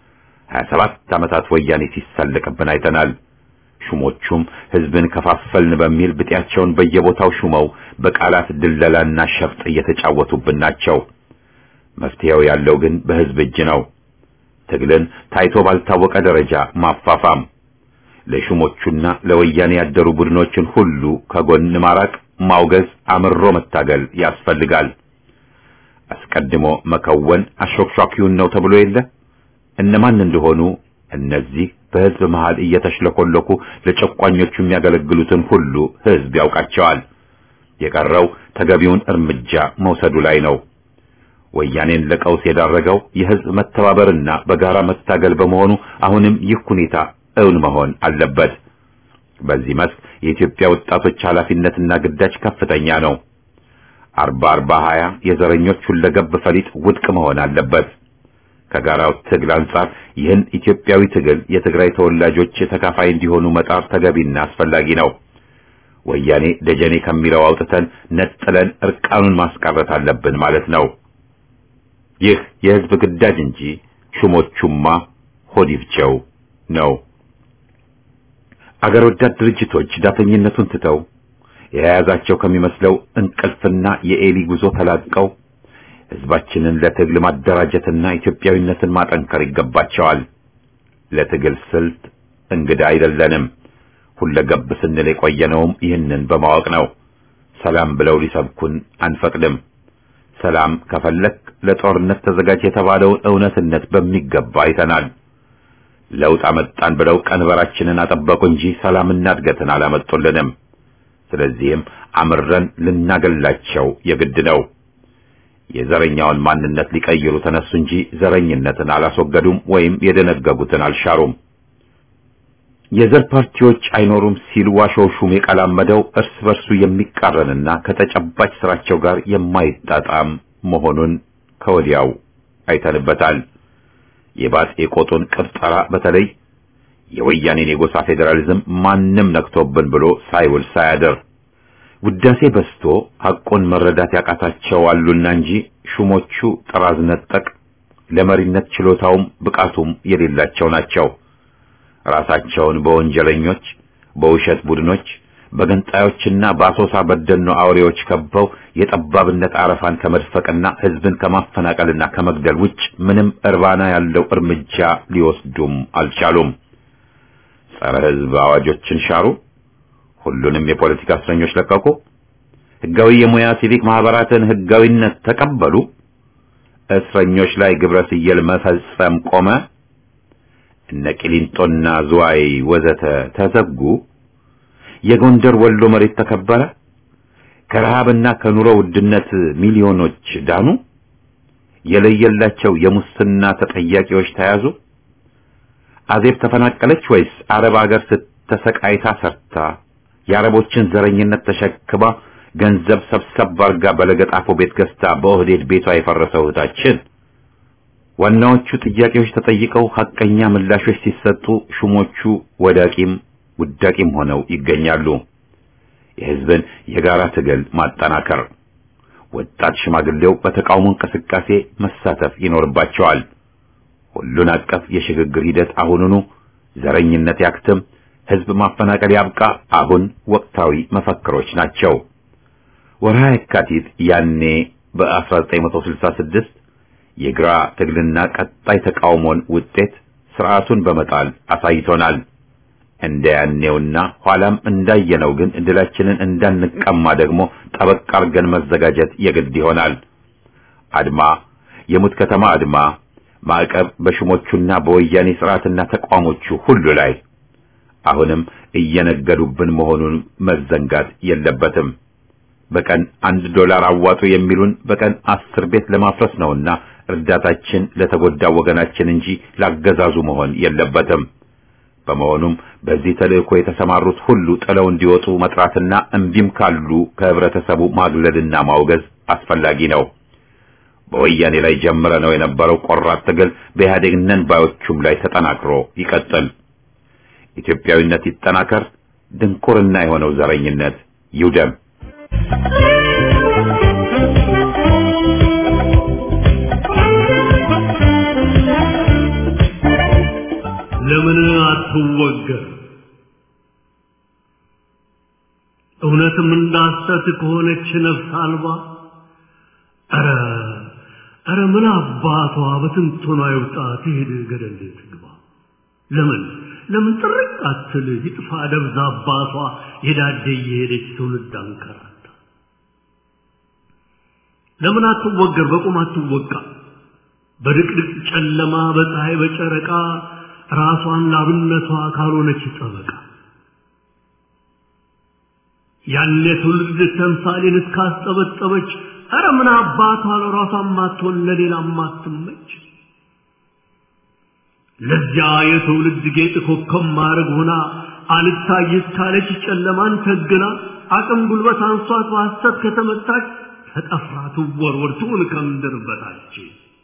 27 ዓመታት ወያኔ ሲሳለቅብን አይተናል። ሹሞቹም ህዝብን ከፋፈልን በሚል ብጤያቸውን በየቦታው ሹመው በቃላት ድለላና ሸፍጥ እየተጫወቱብን ናቸው። መፍትሄው ያለው ግን በህዝብ እጅ ነው። ትግልን ታይቶ ባልታወቀ ደረጃ ማፋፋም፣ ለሹሞቹና ለወያኔ ያደሩ ቡድኖችን ሁሉ ከጎን ማራቅ፣ ማውገዝ፣ አምሮ መታገል ያስፈልጋል። አስቀድሞ መከወን አሾክሿኪውን ነው ተብሎ የለ እነማን እንደሆኑ እነዚህ በህዝብ መሃል እየተሽለኮለኩ ለጨቋኞቹ የሚያገለግሉትን ሁሉ ህዝብ ያውቃቸዋል። የቀረው ተገቢውን እርምጃ መውሰዱ ላይ ነው። ወያኔን ለቀውስ የዳረገው የህዝብ መተባበርና በጋራ መታገል በመሆኑ አሁንም ይህ ሁኔታ እውን መሆን አለበት። በዚህ መስክ የኢትዮጵያ ወጣቶች ኃላፊነትና ግዳጅ ከፍተኛ ነው። አርባ አርባ ሀያ የዘረኞች ሁለገብ ፈሊጥ ውድቅ መሆን አለበት። ከጋራው ትግል አንጻር ይህን ኢትዮጵያዊ ትግል የትግራይ ተወላጆች ተካፋይ እንዲሆኑ መጣር ተገቢና አስፈላጊ ነው። ወያኔ ደጀኔ ከሚለው አውጥተን ነጥለን እርቃኑን ማስቀረት አለብን ማለት ነው። ይህ የህዝብ ግዳጅ እንጂ ሹሞቹማ ሆዲፍቸው ነው። አገር ወዳድ ድርጅቶች ዳተኝነቱን ትተው የያዛቸው ከሚመስለው እንቅልፍና የኤሊ ጉዞ ተላቀው ህዝባችንን ለትግል ማደራጀትና ኢትዮጵያዊነትን ማጠንከር ይገባቸዋል። ለትግል ስልት እንግዳ አይደለንም። ሁለገብ ስንል የቆየነውም ይህንን በማወቅ ነው። ሰላም ብለው ሊሰብኩን አንፈቅድም። ሰላም ከፈለክ ለጦርነት ተዘጋጅ የተባለውን እውነትነት በሚገባ አይተናል። ለውጥ አመጣን ብለው ቀንበራችንን አጠበቁ እንጂ ሰላምና እድገትን አላመጡልንም። ስለዚህም አምረን ልናገላቸው የግድ ነው። የዘረኛውን ማንነት ሊቀይሩ ተነሱ እንጂ ዘረኝነትን አላስወገዱም ወይም የደነገጉትን አልሻሩም። የዘር ፓርቲዎች አይኖሩም ሲል ዋሾው ሹም የቀላመደው እርስ በርሱ የሚቃረንና ከተጨባጭ ስራቸው ጋር የማይጣጣም መሆኑን ከወዲያው አይተንበታል። የባጤ ቆጡን ቅብጠራ በተለይ የወያኔን የጎሳ ፌዴራሊዝም ማንም ነክቶብን ብሎ ሳይውል ሳያድር ውዳሴ በስቶ ሐቁን መረዳት ያቃታቸው አሉና እንጂ ሹሞቹ ጥራዝ ነጠቅ ለመሪነት ችሎታውም ብቃቱም የሌላቸው ናቸው። ራሳቸውን በወንጀለኞች፣ በውሸት ቡድኖች፣ በገንጣዮችና በአሶሳ በደኖ አውሬዎች ከበው የጠባብነት አረፋን ከመድፈቅና ህዝብን ከማፈናቀልና ከመግደል ውጭ ምንም እርባና ያለው እርምጃ ሊወስዱም አልቻሉም። ጸረ ህዝብ አዋጆችን ሻሩ። ሁሉንም የፖለቲካ እስረኞች ለቀቁ። ህጋዊ የሙያ ሲቪክ ማህበራትን ህጋዊነት ተቀበሉ። እስረኞች ላይ ግብረ ስየል መፈጸም ቆመ። እነ ቂሊንጦና ዝዋይ ወዘተ ተዘጉ። የጎንደር ወሎ መሬት ተከበረ። ከረሃብና ከኑሮ ውድነት ሚሊዮኖች ዳኑ። የለየላቸው የሙስና ተጠያቂዎች ተያዙ። አዜብ ተፈናቀለች ወይስ አረብ ሀገር ስተሰቃይታ ሰርታ የአረቦችን ዘረኝነት ተሸክማ ገንዘብ ሰብሰብ አርጋ በለገጣፎ ቤት ገዝታ በኦህዴድ ቤቷ የፈረሰው እህታችን? ዋናዎቹ ጥያቄዎች ተጠይቀው ሐቀኛ ምላሾች ሲሰጡ ሹሞቹ ወዳቂም ውዳቂም ሆነው ይገኛሉ። የህዝብን የጋራ ትግል ማጠናከር፣ ወጣት ሽማግሌው በተቃውሞ እንቅስቃሴ መሳተፍ ይኖርባቸዋል። ሁሉን አቀፍ የሽግግር ሂደት አሁኑኑ፣ ዘረኝነት ያክትም፣ ህዝብ ማፈናቀል ያብቃ፣ አሁን ወቅታዊ መፈክሮች ናቸው። ወርሃ የካቲት ያኔ በ1966 የግራ ትግልና ቀጣይ ተቃውሞን ውጤት ስርዓቱን በመጣል አሳይቶናል። እንደ ያኔውና ኋላም እንዳየነው ግን ድላችንን እንዳንቀማ ደግሞ ጠበቅ አርገን መዘጋጀት የግድ ይሆናል። አድማ፣ የሙት ከተማ አድማ፣ ማዕቀብ በሹሞቹና በወያኔ ስርዓትና ተቋሞቹ ሁሉ ላይ አሁንም እየነገዱብን መሆኑን መዘንጋት የለበትም። በቀን አንድ ዶላር አዋጡ የሚሉን በቀን አስር ቤት ለማፍረስ ነውና እርዳታችን ለተጎዳው ወገናችን እንጂ ላገዛዙ መሆን የለበትም። በመሆኑም በዚህ ተልእኮ የተሰማሩት ሁሉ ጥለው እንዲወጡ መጥራትና እምቢም ካሉ ከህብረተሰቡ ማግለልና ማውገዝ አስፈላጊ ነው። በወያኔ ላይ ጀምረ ነው የነበረው ቆራጥ ትግል በኢህአዴግ ነን ባዮቹም ላይ ተጠናክሮ ይቀጥል። ኢትዮጵያዊነት ይጠናከር። ድንቁርና የሆነው ዘረኝነት ይውደም። ለምን አትወገር? እውነትም እንዳሰት ከሆነች ነፍስ አልባ ኧረ ኧረ ምን አባቷ በትንቶኗ ይውጣ ትሄድ ገደል ትግባ። ለምን ለምን ጥርቅ አትል ይጥፋ ደብዛ አባቷ የዳደ እየሄደች ትውልድ አንከራታ። ለምን አትወገር? በቁም አትወቃ። በድቅድቅ ጨለማ በፀሐይ በጨረቃ ራሷን ላብነቷ ካልሆነች ጠበቃ ያኔ ትውልድ ተምሳሌን እስካስጠበጠበች ኧረ ምን አባቷ ለራሷ ማትሆን ለሌላ ማትመች ለዚያ የትውልድ ጌጥ ኮከብ ማድረግ ሆና አልታይስ ካለች ጨለማን ተግና አቅም ጉልበት አንሷት በሐሰት ከተመታች ተጠፍራ ትወርወር ትሁን ከምድር በታች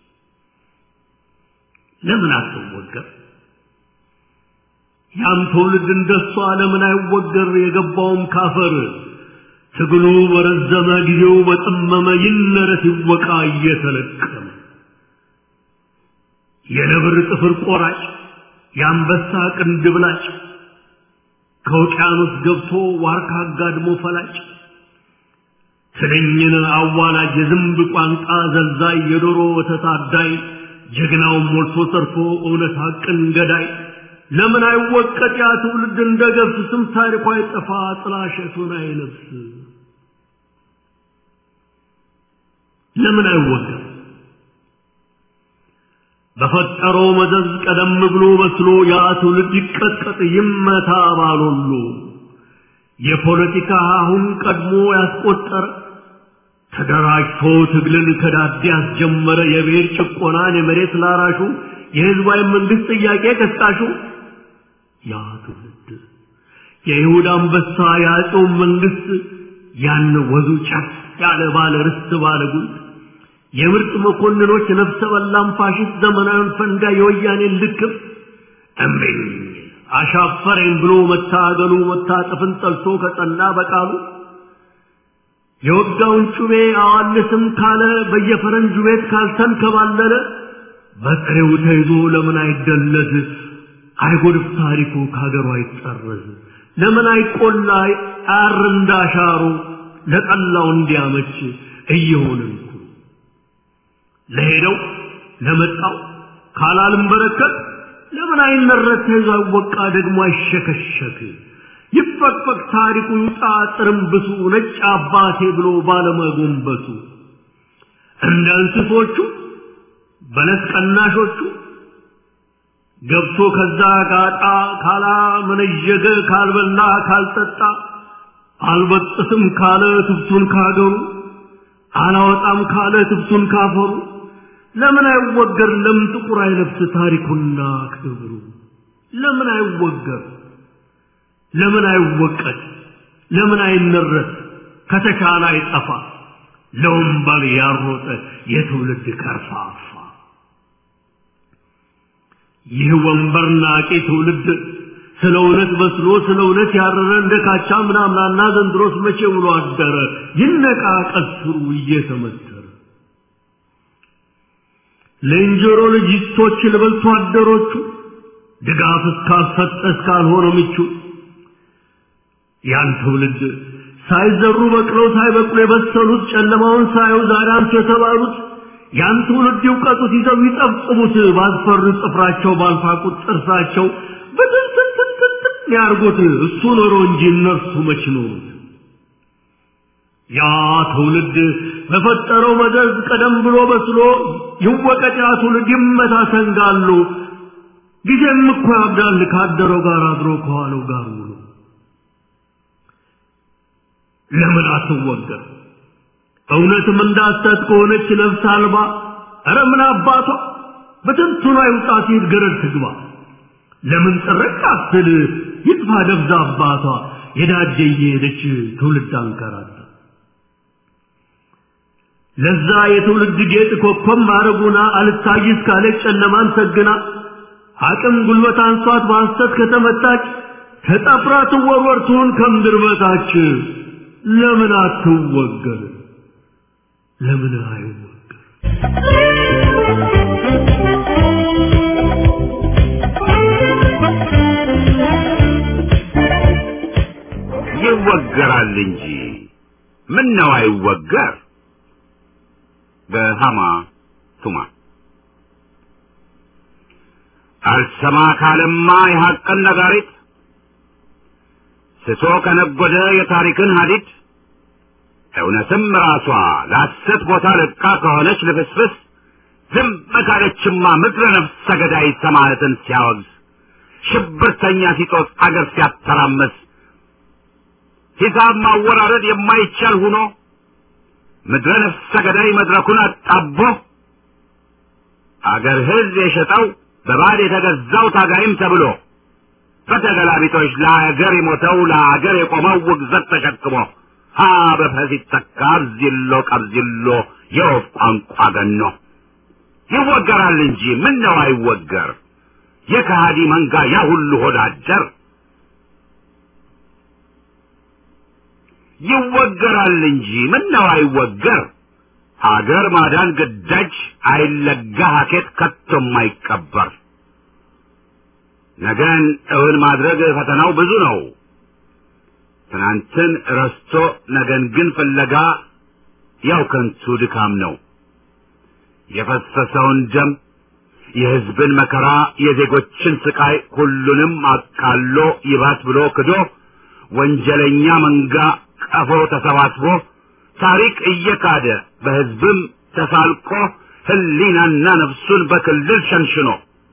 ለምን አትወገር? ያም ትውልድ እንደሷ ለምን አይወገር? የገባውም ካፈር ትግሉ በረዘመ ጊዜው በጠመመ ይነረት ይወቃ እየተለቀመ የነብር ጥፍር ቆራጭ የአንበሳ ቅንድብላጭ ከውቅያኖስ ገብቶ ዋርካ አጋድሞ ፈላጭ ትንኝን አዋላጅ የዝንብ ቋንጣ ዘልዛይ የዶሮ ወተት አዳይ ጀግናውን ሞልቶ ሰርቶ እውነት ሐቅን ገዳይ ለምን አይወቀጥ ያ ትውልድ እንደ ገብስ ስም ታሪኳ አይጠፋ ጥላሸቱን አይለብስ ለምን አይወገር በፈጠረው መዘዝ ቀደም ብሎ በስሎ ያ ትውልድ ይቀጥቀጥ ይመታ ባሎሉ የፖለቲካ አሁን ቀድሞ ያስቆጠረ ተደራጅቶ ትግልን ከዳዴ ያስጀመረ የብሔር ጭቆናን የመሬት ላራሹ የህዝባዊ መንግስት ጥያቄ ቀስቃሹ ያ ትውልድ የይሁዳ አንበሳ የአጼው መንግስት ያን ወዙ ጫፍ ያለ ባለ ርስት ባለ ጉልት የምርጥ መኮንኖች ነፍሰ በላም ፋሽስት ዘመናዊን ፈንጋ የወያኔን ልክፍ እምቢኝ አሻፈረኝ ብሎ መታገሉ መታጠፍን ጠልቶ ከጸና በቃሉ የወጋውን ጩቤ አዋልስም ካለ በየፈረንጁ ቤት ካልተንከባለለ በጥሬው ተይዞ ለምን አይደለዝ አይጎድፍ ታሪኩ ከሀገሩ አይጠረዝ ለምን አይቆላ አር እንዳሻሩ ለጠላው እንዲያመች እየሆንን ለሄደው ለመጣው ካላልም በረከት ለምን አይመረት ተይዞ አይወቃ ደግሞ አይሸከሸክ ይፈቅፈቅ ታሪኩ ይውጣ ጥርምብሱ ነጭ አባቴ ብሎ ባለመጎንበሱ እንደ እንስሶቹ በለስ ቀናሾቹ ገብቶ ከዛ ጋጣ ካላ መነዠገ ካልበላ ካልጠጣ አልበጥስም ካለ ትብቱን ካገሩ አላወጣም ካለ ትብቱን ካፈሩ ለምን አይወገር? ለምን ጥቁር አይለብስ ታሪኩና ክብሩ? ለምን አይወገር? ለምን አይወቀት? ለምን አይነረት? ከተቻለ አይጠፋ ለወንበል ያሮጠ የትውልድ ከርፋፋ ይህ ወንበር ናቂ ትውልድ ስለ እውነት በስሎ ስለ እውነት ያረረ እንደ ካቻ ምናምናና ዘንድሮስ መቼ ውሎ አደረ ይነቃ ቀስሩ እየተመተረ ለእንጀሮ ልጅቶች ልበልቶ አደሮቹ ድጋፍ እስካልሰጠ እስካልሆነ ምቹ ያን ትውልድ ሳይዘሩ በቅለው ሳይበቅሉ የበሰሉት ጨለማውን ሳዩ ዛሬ አንቱ የተባሉት ያን ትውልድ ይውቀጡት ይዘው ይጠብጥቡት ባስፈሩ ጥፍራቸው ባልፋቁት ጥርሳቸው በትንትንትንትን ያርጉት እሱ ኖሮ እንጂ እነርሱ መች ኖሩት ያ ትውልድ በፈጠረው መዘዝ ቀደም ብሎ በስሎ ይወቀጥ ያ ትውልድ ይመታ ሰንጋሉ ጊዜም እኮ ያብዳል ካደረው ጋር አድሮ ከዋለው ጋር ውሎ ለምን አትወገር እውነትም እንዳሰት ከሆነች ነፍስ አልባ ኧረ ምን አባቷ በትንቱና ይውጣ ሲል ገረድ ትግባ ለምን ጥርቅ አትል ይጥፋ ደብዛ አባቷ የዳጀ እየሄደች ትውልድ አንከራታ ለዛ የትውልድ ጌጥ ኮከብ ማረጉና አልታይስ ካለች ጨለማን ሰግና አቅም ጉልበት አንሷት በሐሰት ከተመታች ተጠፍራ ትወርወር ትሁን ከምድር በታች ለምን አትወገር ለምን አይወገር ይወገራል እንጂ ምን ነው አይወገር በሃማ ቱማ አልሰማ ካለማ የሐቅን ነጋሪት ስቶ ከነጎደ የታሪክን ሀዲድ እውነትም ራሷ ለሐሰት ቦታ ለቃ ከሆነች ልፍስፍስ ዝም ካለችማ ምድረ ነፍሰ ገዳይ ሰማዕትን ሲያወግዝ ሽብርተኛ ሲጦስ አገር ሲያተራመስ ሂሳብ ማወራረድ የማይቻል ሁኖ ምድረ ነፍሰ ገዳይ መድረኩን አጣቦ አገር ሕዝብ የሸጠው በባድ የተገዛው ታጋይም ተብሎ በተገላቢጦች ለአገር የሞተው ለአገር የቆመው ውግዘት ተሸክሞ ሀ በፈስ ይተካ አብዚሎ ቀብዚሎ የወፍ ቋንቋ ገኖ ይወገራል እንጂ ምን ነው አይወገር የከሃዲ መንጋ ያ ሁሉ ሆዳደር ይወገራል እንጂ ምን ነው አይወገር አገር ማዳን ግዳጅ አይለጋ ሀኬት ከቶም አይቀበር ነገን እውን ማድረግ ፈተናው ብዙ ነው ትናንትን ረስቶ ነገን ግን ፍለጋ ያው ከንቱ ድካም ነው የፈሰሰውን ደም የሕዝብን መከራ የዜጎችን ስቃይ ሁሉንም አቃሎ ይባስ ብሎ ክዶ ወንጀለኛ መንጋ ቀፎ ተሰባስቦ ታሪክ እየካደ በሕዝብም ተሳልቆ ህሊናና ነፍሱን በክልል ሸንሽኖ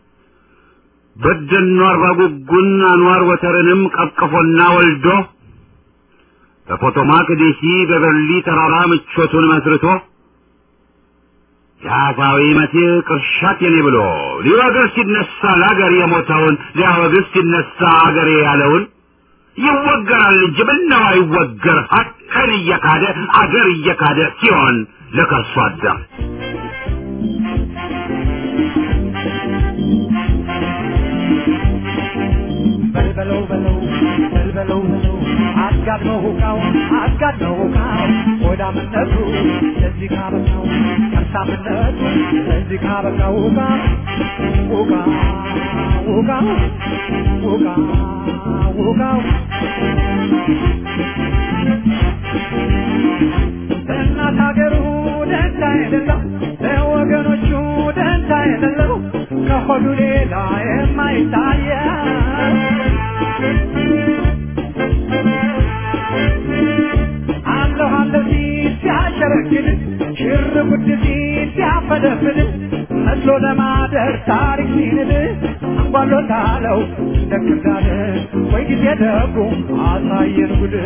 በደኖ አርባ ጉጉን አንዋር ወተርንም ቀቅፎና ወልዶ በፖቶማክ ዴሲ በበርሊ ተራራ ምቾቱን መስርቶ የአፋዊ መሲህ ቅርሻት የኔ ብሎ ሊወግር ሲነሳ ለአገር የሞተውን ሊያወግዝ ሲነሳ አገሬ ያለውን ይወገራል እንጂ ምነው አይወገር ሀቅን እየካደ አገር እየካደ ሲሆን ለከርሶ አደር በልበለው በለው በልበለው በለው አጋድመው ሁቃው አጋድመው ሁቃው ሆዳምነቱ ለዚህ ካበቃው ከርሳምነቱ ለዚህ ካበቃው ሁቃ ሁቃ ሁቃ ሁቃ ሁቃው ለእናት ሀገሩ ደንታ የሌለው ለወገኖቹ ደንታ የሌለው ከሆዱ ሌላ የማይታየው አለሁ አለሁ ሲል ሲያሸረግድ ሽር ጉድ ሲል ሲያፈደፍድ መስሎ ለማደር ታሪክ ሲንድ አንጓሎታለው እንደ ክርዳድ ወይ ጊዜ ደጉ አሳየን ጉድ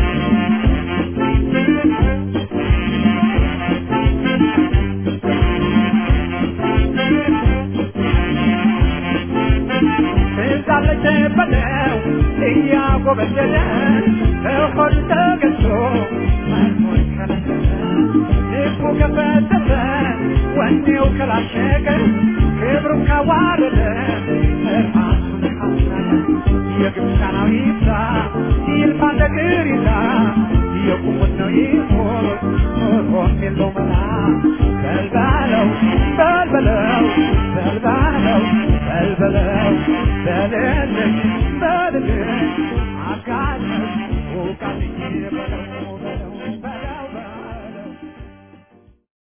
ትዛለች በለው እያጎበደለ ከሆድ ተገዝቶ መርሞን ከለከለ ልቡ ከፈተተ ወኔው ከላሸቀ ክብሩን ካዋረደ ራሱን ካስናቀ የግብፃናው ይብዛ ይልፋ እንደ ቅሪታ የቁሙት ነው ይሞት ኖሮም የለው መላ በልባለው በልበለው በልባለው በልበለው በልልኝ በልልኝ አጋለኝ ውቃልኝ በለው